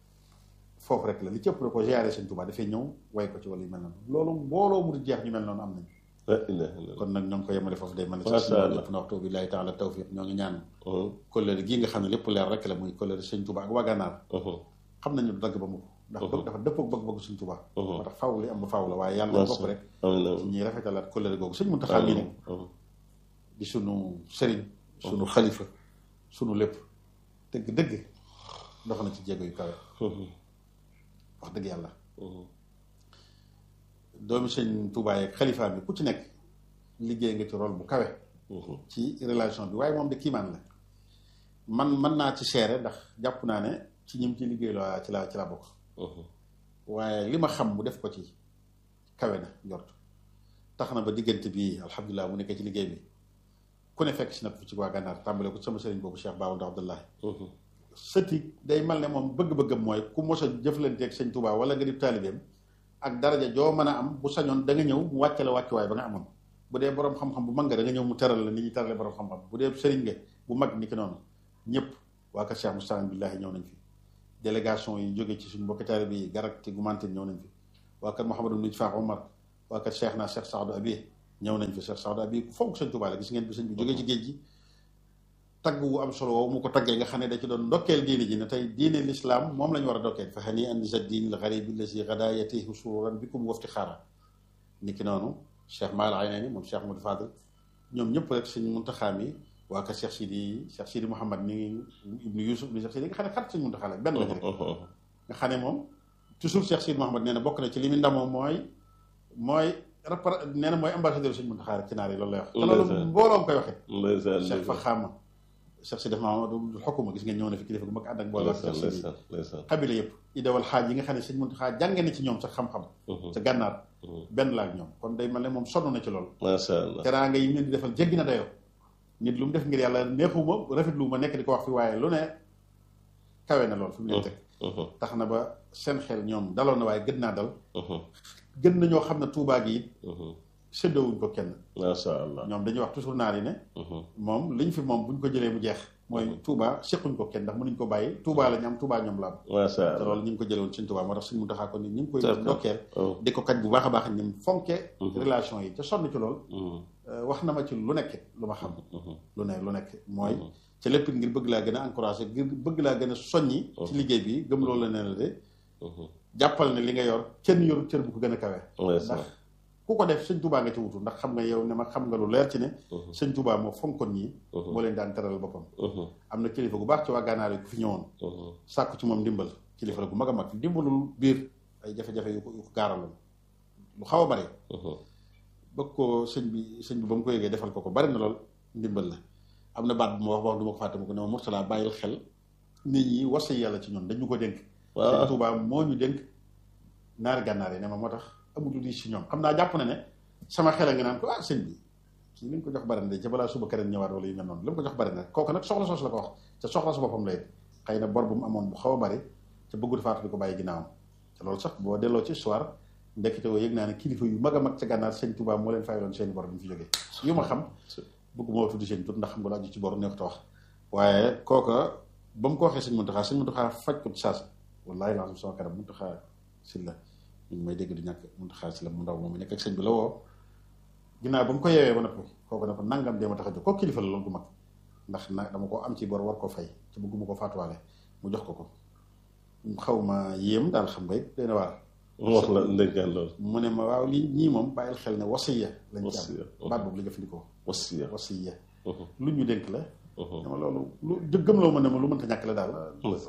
foofu rek la li ci ëpp da ko ziare sëñ Touba dafay ñëw way ko ci wala yu mel noonu loolu mbooloo mu di jeex ñu mel noonu am nañ kon nag ñoo ngi ko yemale foofu day mën a ci lépp na waxtu billahi taala tawfiq ñoo ngi ñaan kóllëre gii nga xam ne lépp leer rek la muy kóllëre sëñ Touba ak waa Gànnaar xam nañu du dagg ba mu ndax bëgg dafa dëppoo bëgg-bëgg sëñ Touba moo tax faaw li am ba faaw la waaye yàlla bopp rek ñuy rafetalaat kóllëre googu sëñ Muntaxa mii nag di sunu sëriñ sunu xalifa sunu lépp dëgg dëgg dox na ci jéego yu kawe wax dëgg yàlla doomi sëñ Touba yeeg xalifa bi ku ci nekk liggéey nga ci rôle bu kawe ci relation bi waaye moom de kiimaan la man mën naa ci seere ndax jàpp naa ne ci ñim ci liggéey la ci la ci la bokk waaye li ma xam mu def ko ci kawe na njort tax na ba diggante bi alhamdulilah mu nekkee ci liggéey bi ku ne fekk si na ko ci waa gànnaar tàmbale ko sama sëriñ boobu Cheikh Baawul Abdullahi sëti day mal ne moom bëgg-bëggam mooy ku mos a jëflanteeg sëñ Touba wala nga di taalibeem ak daraja joo mën a am bu sañoon da nga ñëw mu wàcce la wàccuwaay ba nga amoon bu dee borom xam-xam bu mag nga da nga ñëw mu teral la ni ñuy terale borom xam-xam bu dee sëriñ nga bu mag ni ki noonu ñëpp waa kër Cheikh Moustapha billahi ñëw nañ fi délégation yi jóge ci suñu mbokki taalibe yi garak ci gumantin ñëw nañ fi waa kër Mouhamadou Ndoudj Fakh Omar waa kër Cheikh naa Cheikh Saadou Abi ñëw nañ fi Cheikh Saadou Abi ku fonk sëñ Tuubaa la gis ngeen bi sëñ bi jógee ci géej gi tagg wu am solo woowu mu ko taggee nga xam ne da ci doon ndokkeel diine ji ne tey diine l'islam moom la ñu war a ndokkeel fa xanii andi sa diin al garibi lasi gada yatihi sururan bikum wafti xaara ni ki noonu Cheikh Maal Aynani moom Cheikh Modou Fadel ñoom ñëpp rek sëñ Muntaxa mi waa kër Cheikh Sidi Cheikh Sidi Mouhamad mi ibnu Yousuf mi Cheikh Sidi nga xam ne xarit sëñ Muntaxa la benn lañu rek nga xam ne moom toujours Cheikh Sidi Mouhamad nee na bokk na ci li mu ndamoo mooy mooy rapport nee na mooy ambassadeur sëñ Muntaxa rek ci naar yi loolu lay wax te loolu mbooloo koy waxee Cheikh Faxaama Cheikh Sidi Mahamadou xukuma gis ngeen ñëw na fi kilifa gu mag ànd ak mbooloo xabila yëpp idawal xaaj yi nga xam ne sëñ Muntaxa jànge na ci ñoom sax xam-xam sa gànnaar benn la ak ñoom kon day mel ne moom sonn na ci loolu macha allah teraanga yi mu leen di defal jéggi na dayoo nit lu mu def ngir yàlla neexuma rafetlu ma nekk di ko wax fi waaye lu ne kawe na lool fi mu leen teg tax na ba seen xel ñoom daloon na waaye gën naa dal gën na ñoo xam ne tuubaa gi it séddoowuñ ko kenn macha allah ñoom dañuy wax toujours naar yi ne moom liñ fi moom buñ ko jëlee mu jeex mooy Touba sequñ ko kenn ndax mënuñ ko bàyyi Touba la ñu am Touba ñoom la am macha te allah loolu ñu ngi ko jëlee woon suñ Touba moo tax suñ mu taxaa ko ni ñu ngi koy ndokkeel di ko kañ bu baax a baax ni mu fonke relation yi te sonn ci lool wax na ma ci lu nekk lu ma xam lu ne lu nekk mooy ca lépp ngir bëgg laa gën a encouragé ngir bëgg laa gën a soññi ci liggéey bi gëm loolu la ne la de jàppal ne li nga yor kenn yoru cër bu ko gën a kawe ndax ku ko def sëñ Touba nga ci wutu ndax xam nga yow ne ma xam nga lu leer ci ne sëñ Touba moo fonkoon ñii moo leen daan teral boppam am na kilifa gu baax ci waa gànnaar yi ku fi ñëwoon sàkku ci moom ndimbal kilifa la gu mag a mag dimbalul biir ay jafe-jafe yu ko yu ko gaaraloon lu xaw a bari bëgg ko sëñ bi sëñ bi ba mu ko yëgee defal ko ko bari na lool ndimbal la am na baat bu ma wax wax du ma ko fàtte ma ko ne ma Mourtala bàyyil xel nit ñi wasa yàlla ci ñun dañu ko dénk sëñ Touba moo ñu dénk naari gànnaar yi ne ma moo tax amul lu di si ñoom xam naa jàpp na ne sama xel a nga naan ko ah sëñ bi kii li nga ko jox bari na de ca balaa suba keneen ñëwaat wala yu mel noonu li mu ko jox bari na kooku nag soxla soos la ko wax te soxla su boppam lay xëy na bor bu mu amoon bu xaw a bari te bëggul faatu di ko bàyyi ginnaawam te loolu sax boo delloo ci histoire ndekete woo yëg naa ne kilifa yu mag a mag ca gànnaar sëñ Touba moo leen fayaloon seeni bor bi ñu fi jógee yu ma xam bëgguma wax tuddi seen tur ndax xam nga lu aju ci bor neexut a wax waaye kooka ba mu ko waxee sëñ Muntaxa sëñ Muntaxa faj ko ci saas wallaahi laa sama kanam Muntaxa si la ñu ngi may dégg du ñàkk Muntaxa si la mu ndaw moom mi nekk ak sëñ bi la woo ginnaaw ba mu ko yeewee ba noppi kooku ne ko nangam dee ma tax a jóg kooku kilifa la loolu gu mag ndax nag dama ko am ci bor war ko fay te bëgguma ko faatuwaale mu jox ko ko xaw ma yéem daal xam nga it dana waar mu wax la ndénkaan loolu mu ne ma waaw lii ñii moom bàyyil xel ne wasiya lañ ci Wasiya. am baat boobu la jëfandikoo wasiya wasiya lu ñu dénk la dama loolu lu gëm loo ma ne ma lu mënta ñàkk la daal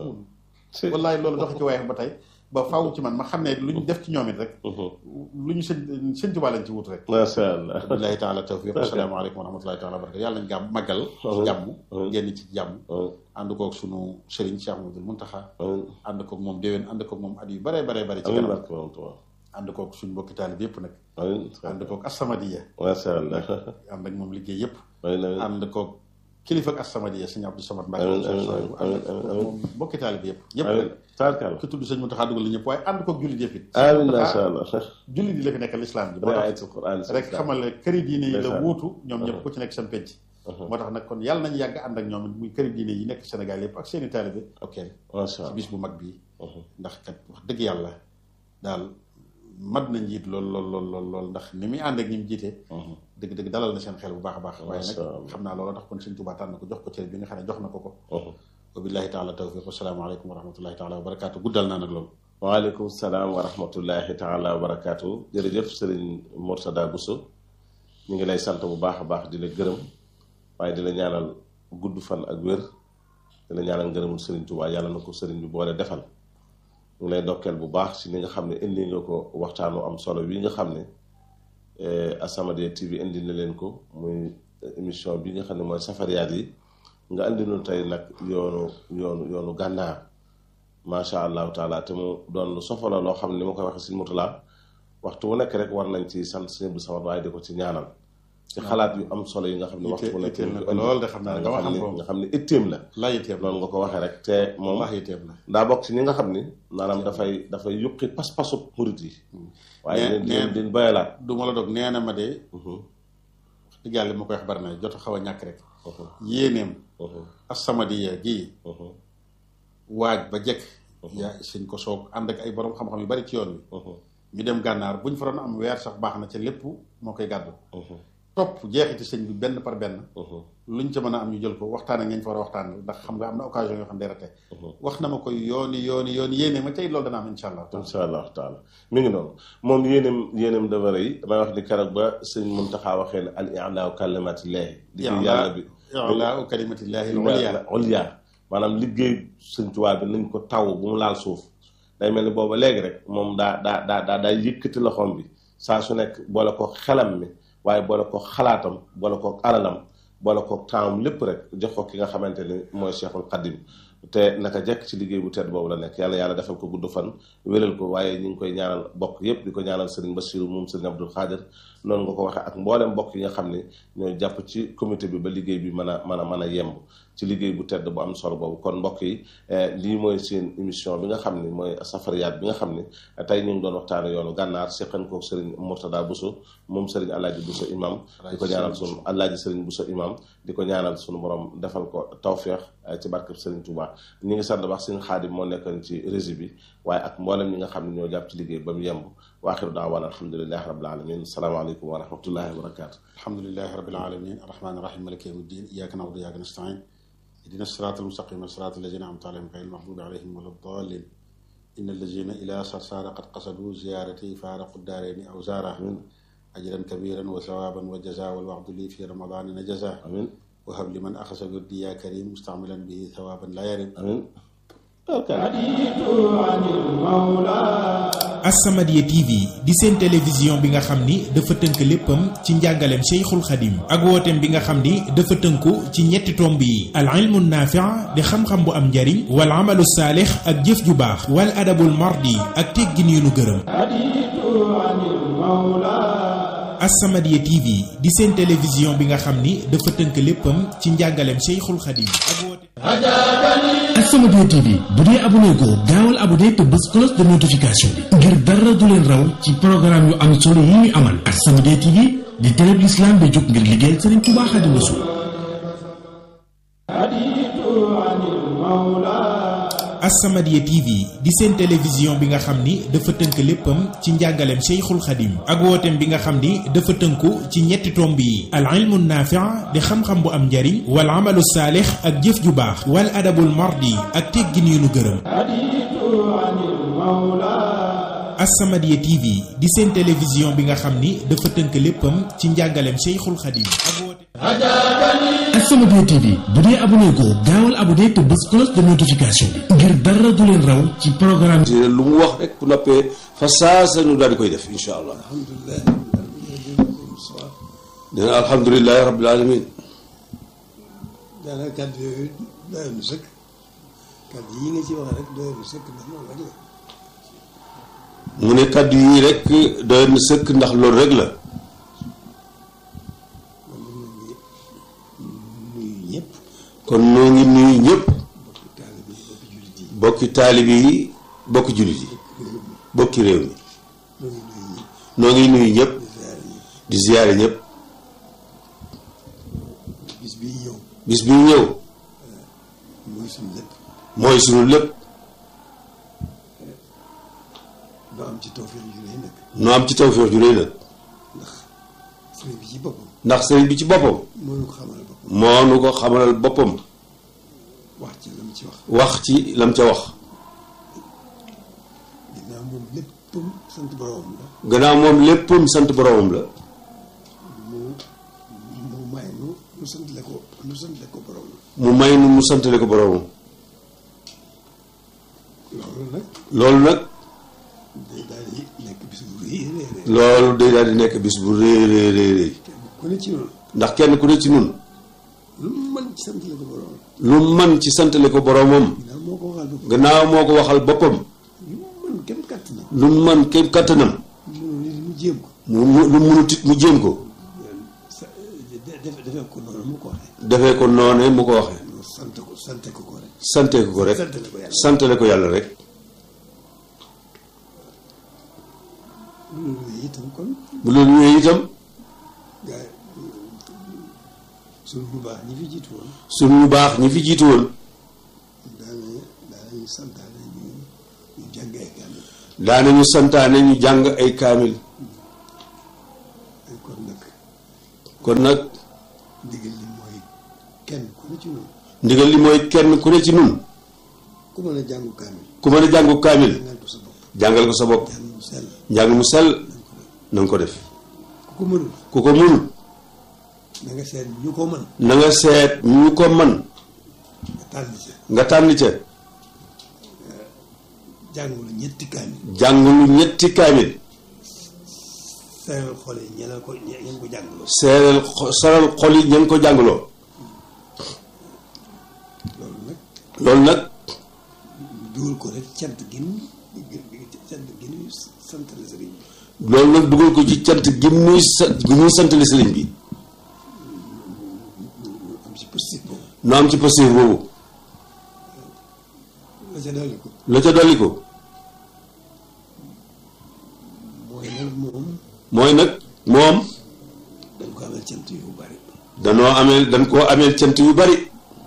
wallaay loolu dox ci waaye ba tey ba faaw ci man ma xam ne lu ñu def ci ñoom it rek lu ñu sëñ sëñ Tuubaa lañ ci wut rek macha allah billahi taala tawfiq asalaamaaleykum wa rahmatullahi taala wa barakatu yàlla nañ gàmm màggal ci jàmm génn ci jàmm ànd koog sunu sëriñ Cheikh Ahmadul Muntaxa ànd koog moom déwén ànd koog moom at yu bare bare bare ci amiin kanam barke borom Tuubaa ànd koog suñu mbokki taalib yëpp nag amiin ànd koog Assamadiya macha allah ànd ak moom liggéey yëpp amiin amiin ànd koog kilifa ak Assamadiya sëñ Abdou Samad Mbacke Amiin, moom amiin, ànd amiin, koog amiin. moom mbokki taalib yëpp yëpp amiin rek taarkal ki tudd sëñ Muntaxa dugal li ñëpp waaye ànd koog jullit yëpp it amiin macha allah jullit yi la fi nekkal lislaam bi dama mooy tax ayatul Qur'an rek xamal ne këri diine yi la Ndeysaan. wuutu ñoom ñëpp ku ci nekk seen penc moo tax nag kon yàlla nañu yàgg ànd ak ñoom it muy këri diine yi nekk Sénégal yëpp ak seeni taalibe ok macha ci allah bis bu mag bii ndax kat wax dëgg yàlla daal mat na njiit lool lool lool lool lool ndax ni muy ànd ak ñi mu jiite dëgg dëgg dalal na seen xel bu baax a baax waaye Masha nag Allah. xam naa loolu tax kon sëñ Tuubaa tànn ko jox ko cër bi nga xam ne jox na ko ko wa billahi taala tawfiq wasalaamaaleykum wa rahmatullahi taala wa barakaatu guddal naa nag loolu waaleykum salaam wa rahmatullahi taala wa barakaatu jërëjëf sëriñ Mourtada Bousso ñu ngi lay sant bu baax a baax di la gërëm waaye di la ñaanal gudd fan ak wér di la ñaanal ngërëmul sëriñ Tuubaa yàlla na ko sëriñ bi boole defal ñu ngi lay dokkeel bu baax si ni nga xam ne indi nga ko waxtaanu am solo wi nga xam ne As-Samadiyya TV indi na leen ko muy émission bi nga xam ne mooy safariyaat yi nga andi nu tey nag yoonu yoonu yoonu gànnaar macha allahu taala te mu doon lu sofala loo xam ne ni ma koy waxee si mutulaa waxtu wu nekk rek war nañ ci sant sëñ bu samad waaye di ko ci ñaanal ci xalaat yu am solo yi nga xam ne waxtu wu nekk itteel na ko lool de xam naa nga nga xam waxal ne ko nga xam ne itteem la laa yitteem la noonu nga ko waxee rek te moom wax yitteem la daa bokk ci ñi nga xam ni maanaam dafay dafay yuqi pas-pasu murit yi waaye Nee- leen nee- leen din bayalaat du ma la dog nee na ma de wax dëgg yàlla li ma koy wax bari na jot a xaw a ñàkk rek yéeneem As-Samadiyya gii waaj ba jekk yaa sëñ ko soog ànd ak ay borom xam-xam yu bari ci yoon wi ñu dem gànnaar buñ fa doon am weer sax baax na ca lépp moo koy gàddu topp jeexiti sëñ bi benn par benn luñ ca mën a am ñu jël ko waxtaan ak ngeen fa war a waxtaan ndax xam nga am na occasion yoo xam ne day rate wax na ma koy yooni yooni yooni yéene ma tey loolu dana am insha allah insha allah taala mi ngi noonu moom yéenem yéenem dafa rëy damay wax ni keroog ba sëñ Muntaxa waxee ne al i'laa kalimatillahi liggéey yàlla bi i'laa kalimatillahi al-ulya ulya maanaam liggéey sëñ Tuubaa bi nañ ko taw bu mu laal suuf day mel ni booba léegi rek moom daa daa daa daa daa yëkkati loxoom bi saa su nekk boole ko xelam mi waaye boole ko xalaatam boole ko alalam boole ko taawam lépp rek jox ko ki nga xamante ni mooy Cheikhul Xadim te naka jekk ci liggéey bu tedd boobu la nekk yàlla yàlla defal ko gudd fan wéral ko waaye ñu ngi koy ñaanal bokk yépp di ko ñaanal sëriñ Bassirou moom sëriñ Abdul Xaadir noonu nga ko waxee ak mboolem mbokk yi nga xam ne ñooy jàpp ci comité bi ba liggéey bi mën a mën a mën a yemb ci liggéey bu tedd bu am solo boobu kon mbokk yi lii mooy seen émission bi nga xam ni mooy safariyaat bi nga xam ni tey ñu ngi doon waxtaane yoonu gànnaar seqan kook sëriñ Mourtada Bousso moom sëriñ Alaaji Bousso imam di ko ñaanal sunu Alaaji sëriñ Bousso imam di ko ñaanal sunu borom defal ko tawféex ci barkeb sëriñ Touba ñi ngi sant baax sëriñ Xaadim moo nekkoon ci régie bi waaye ak mboolem ñi nga xam ne ñoo jàpp ci liggéey ba mu yemb wa axiru daawaan alhamdulilahi rabbil alamin asalaamaaleykum wa rahmatullahi wa barakatu alhamdulilahi rabbil alamin arrahmani rahim maliki yawmi ddin iyyaka na'budu wa iyyaka nasta'in اهدنا الصراط المستقيم صراط الذين أنعمت عليهم غير المغضوب عليهم ولا الضالين إن الذين إلى صرصار قد قصدوا زيارتي فارقوا الدارين أو زاره أجرا كبيرا وثوابا وجزاء والوعد لي في رمضان نجزاه amin وهب لمن أخذ بردي يا كريم مستعملا به ثوابا لا يرم amin As-Samadiyya TV di seen télévision bi nga xam ni dafa tënk léppam ci njàngaleem Cheikhul Khadim ak wooteem bi nga xam ni dafa tënku ci ñetti tomb yi al ilmu naafi' di xam-xam bu am njariñ wal amalu saalix ak jëf ju baax wal adabul mardi ak teggin yu nu gërëm As-Samadiyya TV di seen télévision bi nga xam ni dafa tënk léppam ci njàngaleem Cheikhul Khadim ak wooteem As-Samadiyya TV bu dee abonné ko gaawal abonné te bës cloche de notification bi ngir dara du leen raw ci programme yu am solo yi ñu amal As-Samadiyya TV di télé bi l'islam bi jóg ngir liggéeyal Serigne Touba Xaadimu Rasuul As-Samadiyya TV di seen télévision bi nga xam ni dafa tënk léppam ci njàngaleem Cheikhul Khadim ak wooteem bi nga xam ni dafa tënku ci ñetti tomb yi al ilmu naafi' di xam-xam bu am njariñ wal amalu saalix ak jëf ju baax wal adabul mardi ak teggin yu nu gërëm As-Samadiyya TV di seen télévision bi nga xam ni dafa tënk léppam ci njàngaleem Cheikhul Khadim ak wooteem As-Samadiyya TV bu dee abonné ko gaawal abonné te bës cloche de notification bi ngir dara du leen raw ci programme lu mu wax rek bu noppee fa saa sa ñu daal di koy def insha allah dina alhamdulilahi rabbil alamin daanaka kàddu yooyu doyoon na sëkk kàddu yi nga ci wax rek doyoon na sëkk ndax moom rek la mu ne kàddu yi rek doy na sëkk ndax loolu rek la nuyu ñëpp kon noo ngi nuyu ñëpp taalibe yi bokki jullit yi bokki taalibi yi bokki jullit yi bokki réew mi noo ngi nuyu ñëpp noo ngi nuyu ñëpp di ziare ñëpp di ziyaare ñëpp bis bii ñëw bis bi ñëw mooy suñu lépp mooy sunu lépp doo am ci tawfeex ju rëy nag noo am ci tawfeex ju rëy nag sëriñ bi ci boppam ndax sëriñ bi ci boppam moo ñu ko xamal boppam moo nu ko xamalal boppam wax ci la mu ci wax wax ci lam ca wax ginnaaw moom léppam sant boroomam la gannaaw moom léppam sant boroomam la mu mu may nu nu sant le ko nu sant le ko boroomam mu may nu mu santale ko boroomam loolu nag loolu nag day daal di nekk bis bu rëy rëy rëy loolu day daal di nekk bis bu rëy rëy rëy rëy ku ne ci noonu ndax kenn ku ne ci nun lu mu mën ci sant le ko boroomam lu man ci santale ko boroomam ginnaaw moo ko waxal boppam gannaaw moo ko waxal boppam lu mu mën kenn kàtt na lu man képp kattanam mënu nit mu jéem ko mu mu- lu munut it mu jéem ko sa defe defee ko noonu mu ko waxee defee ko noone mu ko waxee mu sant ko sante ko ko rek sante ko ko rek santale ko yàlla santale ko yàlla rek loolu itam kon bu loolu ñëwee itam gaa suñu bu baax ñi fi jiitu woon suñu ñu baax ñi fi jiitu woon daana daanañu santaane ñu daanañu santaane ñu jàng ay kaamil kon nag kon nag ndigal li mooy kenn ku ne ci noonu ndigal li mooy kenn ku ne ci nun ku mën a jàngu kaamil ku mën a jàngu kaamil jàngal ko sa bopp jàngal ko sa bopp jàng mu sell njàng mu sell na nga ko def ku ko mënul ku ko mënul na nga seet ñu ko mën na nga seet ñu ko man nga tànn ca nga tànn ca jàngulu ñetti kaamil jàngulu ñetti kaamil seeral xool yi ñeneen ko ñeen ko jàngaloo seeral xo- saral xol yi ña ngi ko jàngaloo loolu nag loolu nag dugal ko rek cant gi nu cant gi nu santale sëriñ bi loolu nag dugal ko ci cant gi muy sa gi muy santale sëriñ bi ñu am ci positif boobu nu am ci passif boobu la ca dolli ko la ca dolli ko mooy nag moom mooy nag moom dañ ko amal cant yu bari danoo ameel dañ koo ameel cant yu bari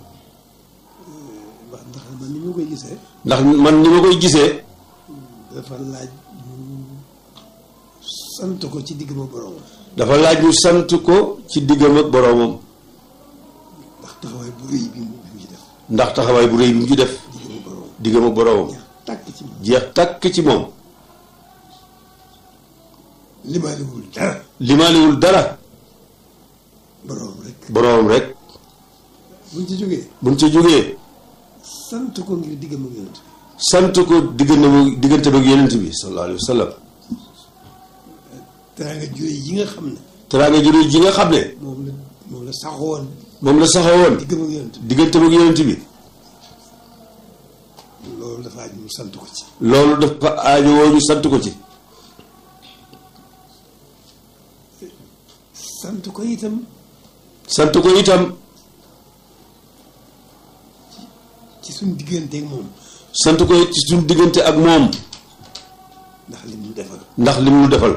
wax ndax man ni ma koy gisee ndax man ni ma koy gisee dafa laaj ñu sant ko ci digg ma borom dafa laaj ñu sant ko ci diggam ak boroomam ndax taxawaay bu rëy bi mu bi mu ci def ndax taxawaay bu rëy bi mu ci def digg ma borom diggam ak boroomam tàkk ci moom jeex takk ci moom limaaliwul dara limaaliwul dara borom rek boroomam rek buñ ci jógee buñ ca jógee sant ko ngir digg ma yonent sant ko diggante ba diggante ba ak yonent bi sallallahu alayhi wa sallam teraanga jure yi nga xam ne teraanga ju rëy ji nga xam ne moom la moom la saxoon moom la saxawoon digg ma yonent diggante ba ak yonent bi loolu dafa aj ñu sant ko ci loolu dafa aajowoo ñu sant ko ci sant ko itam sant ko itam ci suñ digganteeg moom sant ko ci suñu diggante ak moom ndax li mu defal ndax li mu defal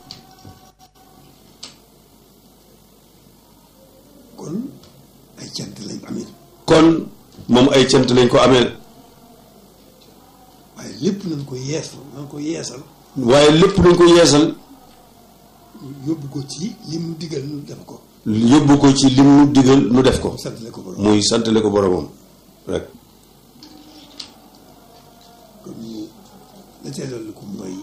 kon ay cant lañ amee kon moom ay cant lañ ko ameel waaye lépp nañ ko yeesal nañ ko yeesal waaye lépp nañ ko yeesal yóbbu ko ci li mu digal nu def ko yóbbu ko ci lim nu digal nu def ko santale ko borom muy santale ko boromam rek kon ñu la cee dolli ko mooy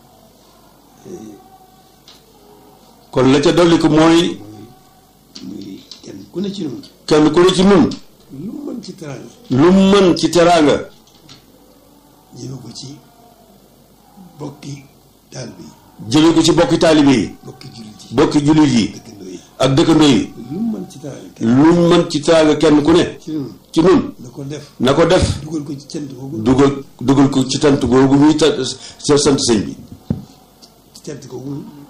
kon la ca dolli ko mooy muy kenn ku ne ci ñun kenn ku ne ci nun lu mu mën ci teraanga lu mu mën ci teraanga jëme ko ci bokki taal bi jële ko ci bokki taalibe yi bokki jullit yi bokki jullit yi dëkkandoo yi ak dëkkandoo yi lu mu mën ci teraanga kenn lu mu mën ci teraanga kenn ku ne ci ñun ci nun na ko def na ko def dugal ko ci cant googu dugal dugal ko ci tant googu muy ta sa sant sëñ bi ci cant googu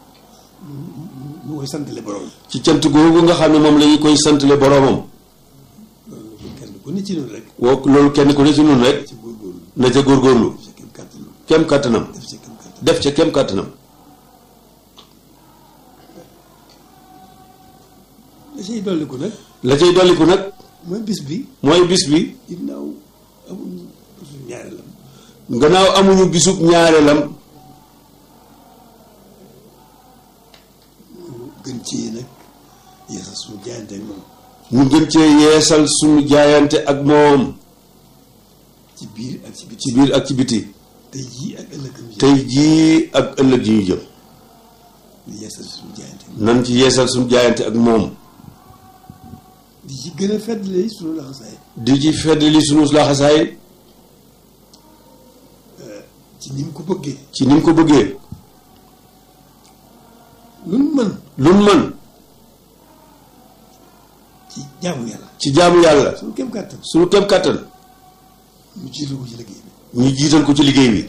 ñu koy santale borom ci cant googu nga xam ne moom la ñu koy santale boromam loolu kenn ku ne ci ñun rek woo loolu kenn ku ne ci nun rek ci góorgóorlu na ca góorgóorlu sa kem kàttanam kem kàttanam def sa kem kàttan def ca kem kàttanam la cay dolli ko nag la cay dolliku nag mooy bis bi mooy bis bi ginnaaw amul suñu ñaareelam gannaaw amuñu bisub ñaareelam gën ci nag yeesal suñu jaayante ak moom ñu gën cee yeesal suñu jaayante ak moom ci biir ak ci biti ci biir ak ci biti tey jii ak ëllëgam ji tey jii ak ëllëg yi ñu jëm di yeesal suñu jaayante nan ci yeesal suñu jaayante ak moom di ci gën a feddali suñu laxasaay di ci feddali suñu laxasaay ci ni mu ko bëggee ci ni mu ko bëggee lu mu mën luñ mën ci jaamu yàlla ci jaamu yàlla suñu kem kàttan suñu kem kàttan mu jiital ko ci liggéey bi ñu jiital ko ci liggéey bi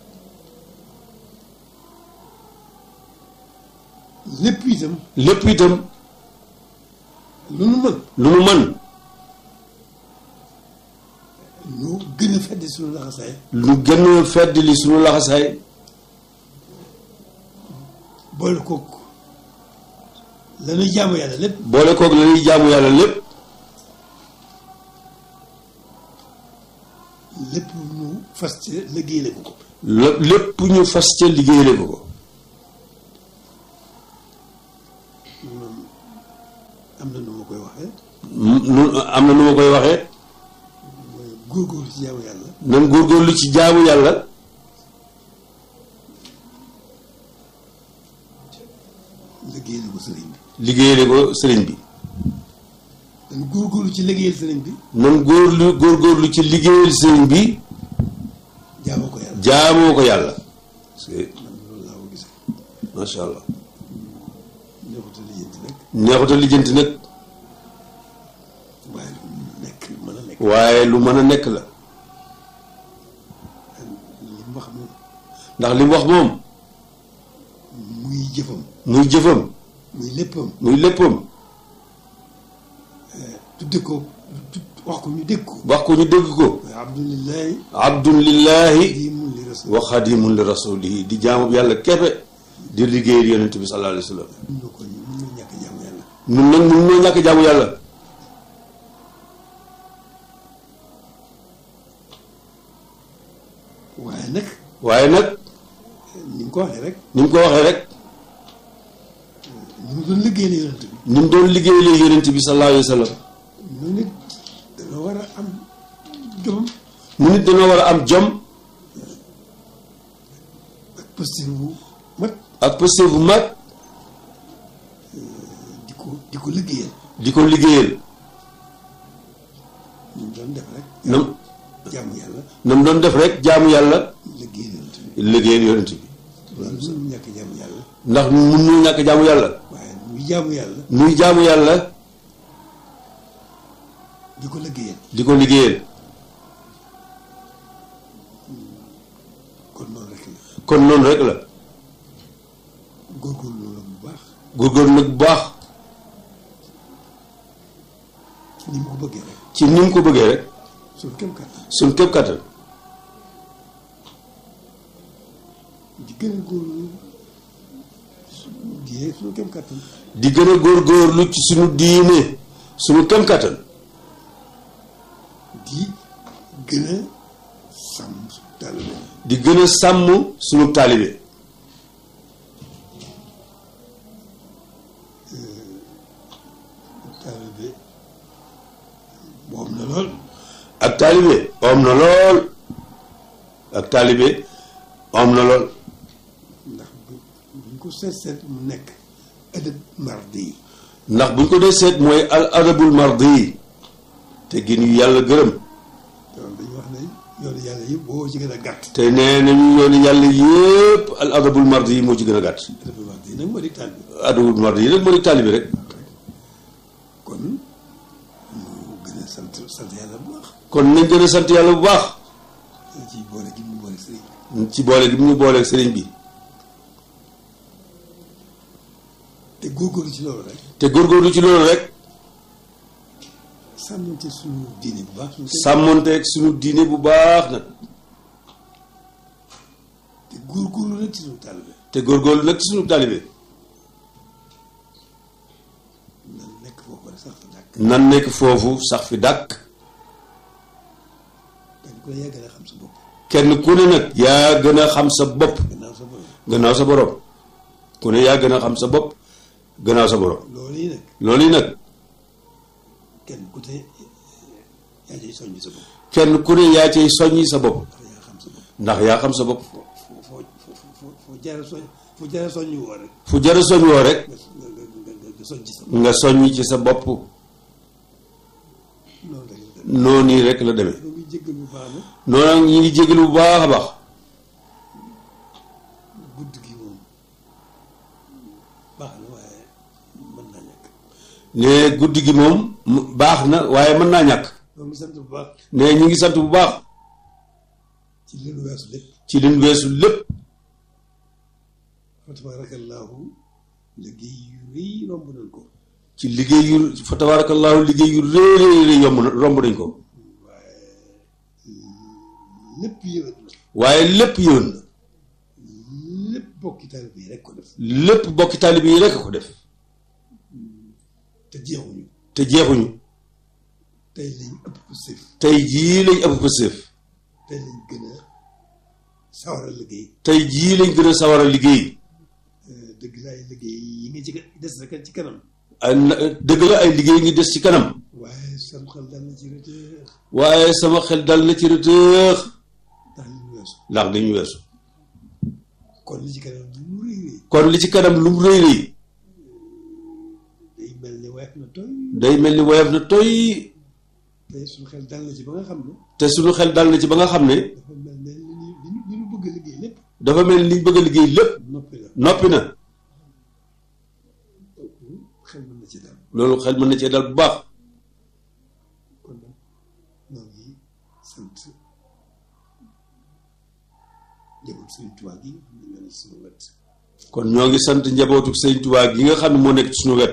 lépp itam lépp itam lu nu mën lu nu mën ñu gën a feddi suñu laxasaay lu gën a feddali suñu laxasaay boole kook la ñuy jaamu yàlla lépp boole koog la ñuy jaamu yàlla lépp lépp ñu fas ci liggéeyale ko ko lépp lépp ñu fas ca liggéeyale ko ko am na nu ma koy waxee nu am na nu ma koy waxee mooy góorgóorlu ci jaamu yàlla nan góorgóorlu ci jaamu yàlla liggéeyale ko sëriñ bi liggéeyale ko sëriñ bi dañ góorgóorlu ci liggéeyal sëriñ bi nan góorlu góorgóorlu ci liggéeyal sëriñ bi jaamoo ko yàlla jaamoo ko yàlla c'est man loolu laa ko gisee macha allah neexuta lijjanti nag neexuta lijjanti nag waaye lu nekk mën a nekk waaye lu mën a nekk la li mu wax moom ndax li mu wax moom muy jëfam muy jëfam muy léppam muy léppam tudde ko tu- wax ko ñu dégg ko wax ko ñu dégg ko waaye abdulilahi abdun lillahi di mun li rasul wa xadimun li rasulihi di jaamu yàlla képpe di liggéeyal yonent bi sallallahu alayhi wa sallam mun na ko mun na ñàkk jaamu yàlla nun nag nun noo ñàkk jaamu yàlla waaye nag waaye nag ni mu ko waxee rek ni mu ko waxee rek ni mu doon liggéey la yonent bi ni mu doon liggéeyalee yonent bi sallallahu alayhi wa sallam ñu nit dana war a am jom mu nit dañoo war a am jom ak posture bu mat ak pëste bu mag di ko di ko liggéeyal di ko liggéeyal ñu doon def rek nam jaamu yàlla nam doon def rek jaamu yàlla liggéeyal yonent bi liggéeyal yonent bi loolu mënu ñàkk jaamu yàlla ndax mun ñu ñàkk jaamu yàlla waaye muy jaamu yàlla muy jaamu yàlla di ko liggéeyal di ko liggéeyal kon noonu rek la kon noonu rek la góorgóorlu loolu bu baax góorgóorlu nag bu baax ni mu ko bëggee rek ci ni mu ko bëggee rek suñu kem kàttan suñ képp kattan di gën a góorlu suñu diine suñu kem kàttan di gën a góorgóorlu ci suñu diine suñu kem kattan di gën a sàmm suñu taalibe di gën a sàmm suñu taalibe taalibe moom na lool ak taalibe om na lool ak taalibe om na lool ndax bu buñ ko seet seet mu nekk adab mardi yi ndax buñ ko dee seet mooy al adabul mardi te gin yu yàlla gërëm loolu dañu wax ne yoonu yàlla yëpp boo ci gën a gàtt te nee nañu yoonu yàlla yépp al adabul mardi yi moo ci gën a gàtt adab mardi yi nag moo di taalibe adabul mardi yi nag moo di taalibe rek kon mu gën a sant sant yàlla bu baax kon nañ gën a sant yàlla bu baax ci boole gi mu boole sëriñ bi ci boole gi mu ñu booleeg sëriñ bi te góorgóorlu ci loolu rek te góorgóorlu ci loolu rek sàmmante suñu diine bu baax suñu sàmmonteeg suñu diine bu baax nag te góorgóorlu nag ci suñu taalibe te góorgóorlu nag ci suñu taalibe nan nekk foofu rek sax fa dàkk nan nekk foofu sax fi dàkk dañ ko yaa gën a xam sa bopp kenn ku ne nag yaa gën a xam sa bopp gannaaw sa bopp gannaaw sa borom ku ne yaa gën a xam sa bopp gannaaw sa borom loolu yi nag loolu yi nag kenn ku te yaa ciy soññ sa bopp kenn ku ne yaa cay soññi sa bopp ndax yaa xam sa bopp ndax yaa xam sa bopp foo foo foo foo foo jaara soñ foo jaara soññ woo rek fu jara soñ woo rek nga nga nga nga nga soññ ci sa bopp nga soññi ci sa bopp noonu rek la dem noonu yi rek la demee ñoo ngi jéggal bu baax nag noonu nag ñi ngi jégalu bu baax a baax gudd gi moom baax na waaye mën naa ñàkk ne guddi gi moom mu- baax na waaye mën naa ñàkk ñoo ngi sant bu baax ne ñi ngi sant bu baax ci li nu weesu lépp ci liñ weesu lépp fa tabaarakallaahu liggéey yu rëy romb nañ ko ci liggéey yu fa tabaarakallaahu liggéey yu rëy rëy rëy yomb na romb nañ ko lépp yëwét na waaye lépp yëwan na lépp bokki taalibe yi rek ko def lépp bokki taalibe yi rekk ko def te jeexuñu te jeexuñu tey lañ ëpp ko sëf tey jii lañ ëpp ko séef tey lañ gën a sawar a liggéey tey jii lañ gën a sawar a liggéey dëgg la ay liggéey yi ngi ci des rek ci kanam ay na- dëgg la ay liggéey ngi des ci kanam waaye sam xel dal na ci rëtëx waaye sama xel dal na ci rëtëx ndax li ñu weesu ndax dañu weesu kon li ci kanam lu mu rëy rëy kon li ci kanam lu mu rëy rëy day mel ni weef na tooy day mel ni woyof na toy tey suñu xel dal na ci ba nga xam ne te suñu xel dal na ci ba nga xam ne dafa mel ne li ñu li ñu li ñu bëgg a liggéey lépp dafa mel ni liñ bëgg a liggéey lépp noppi la noppi na xel mën na ci dal loolu xel mën na cee dal bu baax kon nag ñoo ngi sant njaboot Sëriñ Tuubaa gi nga xam ne ñoo ne suñu wet kon ñoo ngi sant njabootu sëñ Tuubaa gi nga xam ne moo nekk ci suñu wet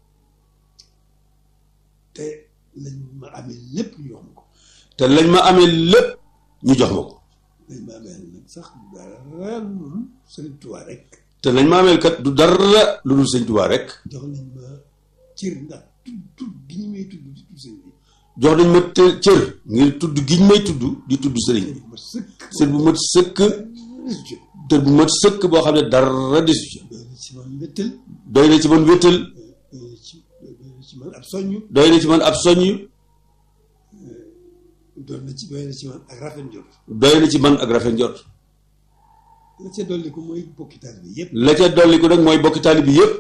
te lañ ma amee lépp ñu wax ma ko te lañ ma amee lépp ñu jox ma ko lañ ma amee nag sax dara lu Sëriñ Tuubaa rek te lañ ma amee kat du dara lu dul sëñ Tuubaa rek jox nañ ma cër ndax tudd tudd gi ñu may tudd di tudd sëñ bi jox nañ ma te cër ngir tudd giñ may tudd di tudd sëriñ bi ma sëkk sër bu mat sëkk résultat tër bu mat sëkk boo xam ne dara desu ci doy na ci man mbéttal doy na ci man wéttal doy na ci doy na ci man ab soññu doy na ci man ab soññ doy na ci doy na ci man ak rafet njort doy na ci man ak rafet njort la ca dolli ko mooy bokki taal bi yëpp la ca dolli ko nag mooy bokki taali bi yëpp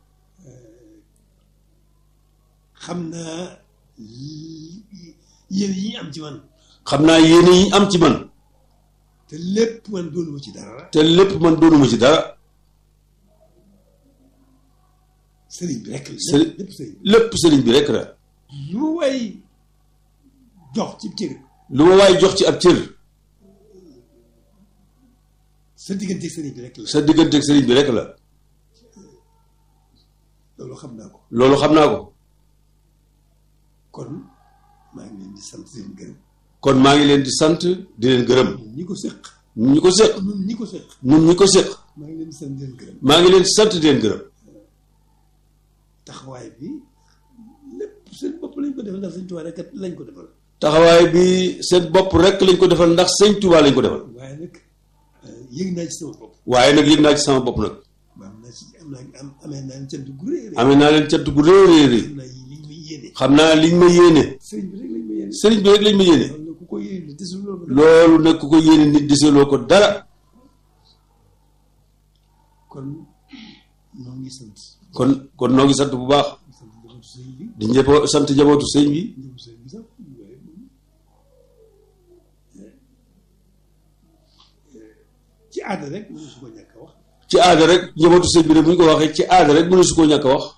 xam naa li- yéen yi ñu am ci man xam naa yéene yi am ci man te lépp man doonuma ci dara te lépp man doonuma ci dara sëriñ bi rek la Sëriñ- lépp sëriñ bi lépp sëriñ bi rek la lu ma way jox ci cër lu ma waaye jox ci ab cër sa diggante sëriñ bi rek la sa digganteeg sëriñ bi rek la loolu xam naa ko loolu xam naa ko kon maa ngi leen di sant seen gërëm kon maa ngi leen di sant di leen gërëm ñun ñi ko séq ñun ñi ko séq ñun ñi ko séq ñun ñi ko séq maa ngi leen di sant di leen gërëm maa ngi leen di sant di leen gërëm taxawaay bi lépp seen bopp lañ ko defal ndax sëñ Tuubaa rek lañ ko defal taxawaay bi seen bopp rek lañ ko defal ndax sëñ Tuubaa lañ ko defal waaye nag yëg naa ci sama bopp waaye nag yëg naa ci sama bopp nag am naa ci am naa am amee naa leen cant gu rëy rëy amee naa leen cant gu rëy rëy rëy xam naa yi liñ may yéene xam naa liñ ma yéene sëriñ bi rek lañ ma yéene sëriñ bi rek lañ ma yéene loolu nag ku ko yéene desul loolu loolu nag ku ko yéene nit deseloo ko dara kon ñoo ngi sant kon kon noo ngi sant bu baax sant njabootu sëriñ bi di njëboo sant njabootu sëñ bi njabootu sëriñ bi sax waaye moom ci aada rek mënu su ko ñàkk a wax ci aada rek njabootu sëñ bi rek bu ñu ko waxee ci aada rek mënu su koo ñàkk a wax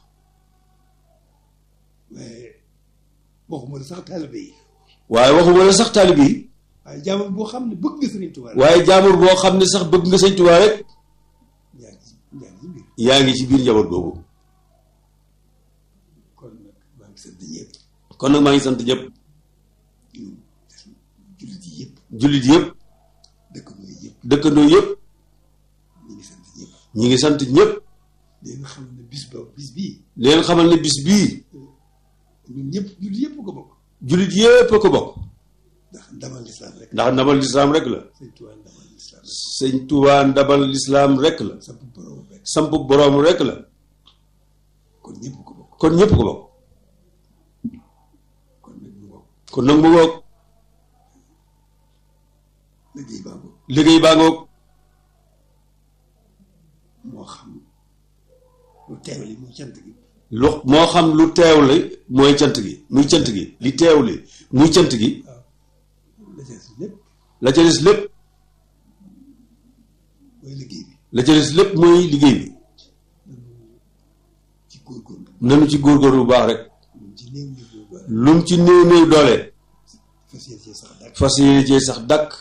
waaye waxuma la sax taalibe yi waaye waxuma la sax taalib yi waaye jaamam boo xam ne bëgg nga sëriñ Tuubaa rek waaye jaamur boo xam ne sax bëgg nga sëñ Tuubaa rek yaa ngi ci yaa ngi ci mbir yaa ngi ci biir njaboot googu kon nag maa ngi sant ñëpp kon nag maa ngi sant ñëpp ñu jullit yi yëpp jullit yëpp dëkkandoo yi yëpp dëkkandoo yëpp ñu ngi sant ñëpp ñi ngi sant ñëpp leen xam ne bis ba bis bii leen xamal ne bis bii ñun ñëpp jullit yëpp ko bokk jullit yëpp a ko bokk ndax ndamal lislaam rek ndax ndabal lislaam rek la sëñ Tuubaa ndamal lislaam rek sëñ Tuubaa ndabal lislaam rek la samp borom rek samp boroom rek la kon ñëpp ko bokk kon ñëpp ko bokk kon nag ñu bokk kon nag mu ngoog liggéey baa bokk liggéey baa ngoog moo xam lu teewli muy cant gi lu moo xam lu teewle mooy cant gi muy cant gi li teewle muy cant gi la ca des lépp la ca des lépp mooy liggéey bi la ca des lépp mooy liggéey bi ci góorgóorlu nanu ci góorgóorlu bu baax rek ñun ci néew néew boobu ba lum ci néew néew doole fas yéene cee sax dàkk fas yéene cee sax dàkk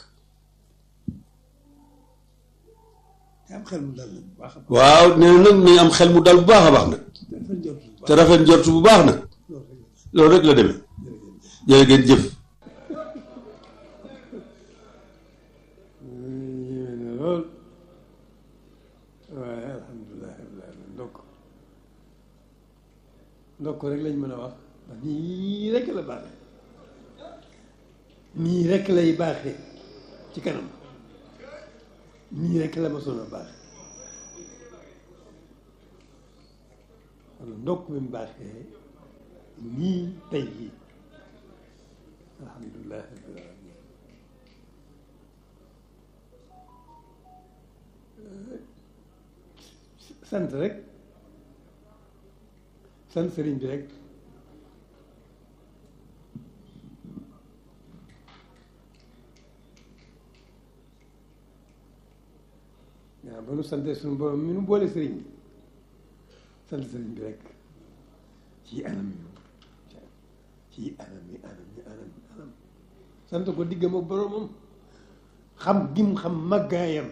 te am xel mu dal na bu baax a baax waaw nee na nag nañ am xel mu dal bu baax a baax nag dafa njort bu te baax rafet njort bu baax nag loolu rek loolu rek la demee jërëjëf jërë ngeen jëf yéeme na lool waaye alhamdulilah rabbil alamin ndokk ndokk rek lañ mën a wax ndax nii rek la baaxee nii rek lay baaxee ci kanam nii rek la ma soon a baax wala ndokk bi mu baaxee nii tey jii alhamdulilah rabbil alamin sant rek sant sëriñ bi rek waaw ba nu sante suñu borom mi nu boole sëriñ bi sant sëriñ bi rek ci anam yi ci anam yi anam yi anam yi anam sant ko diggam ak boromam xam gim xam màggaayam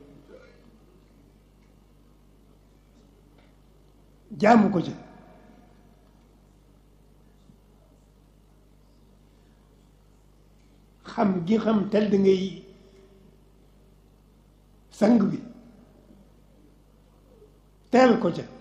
jaamu ko ca xam gi xam tel da ngay sang bi teel ko ca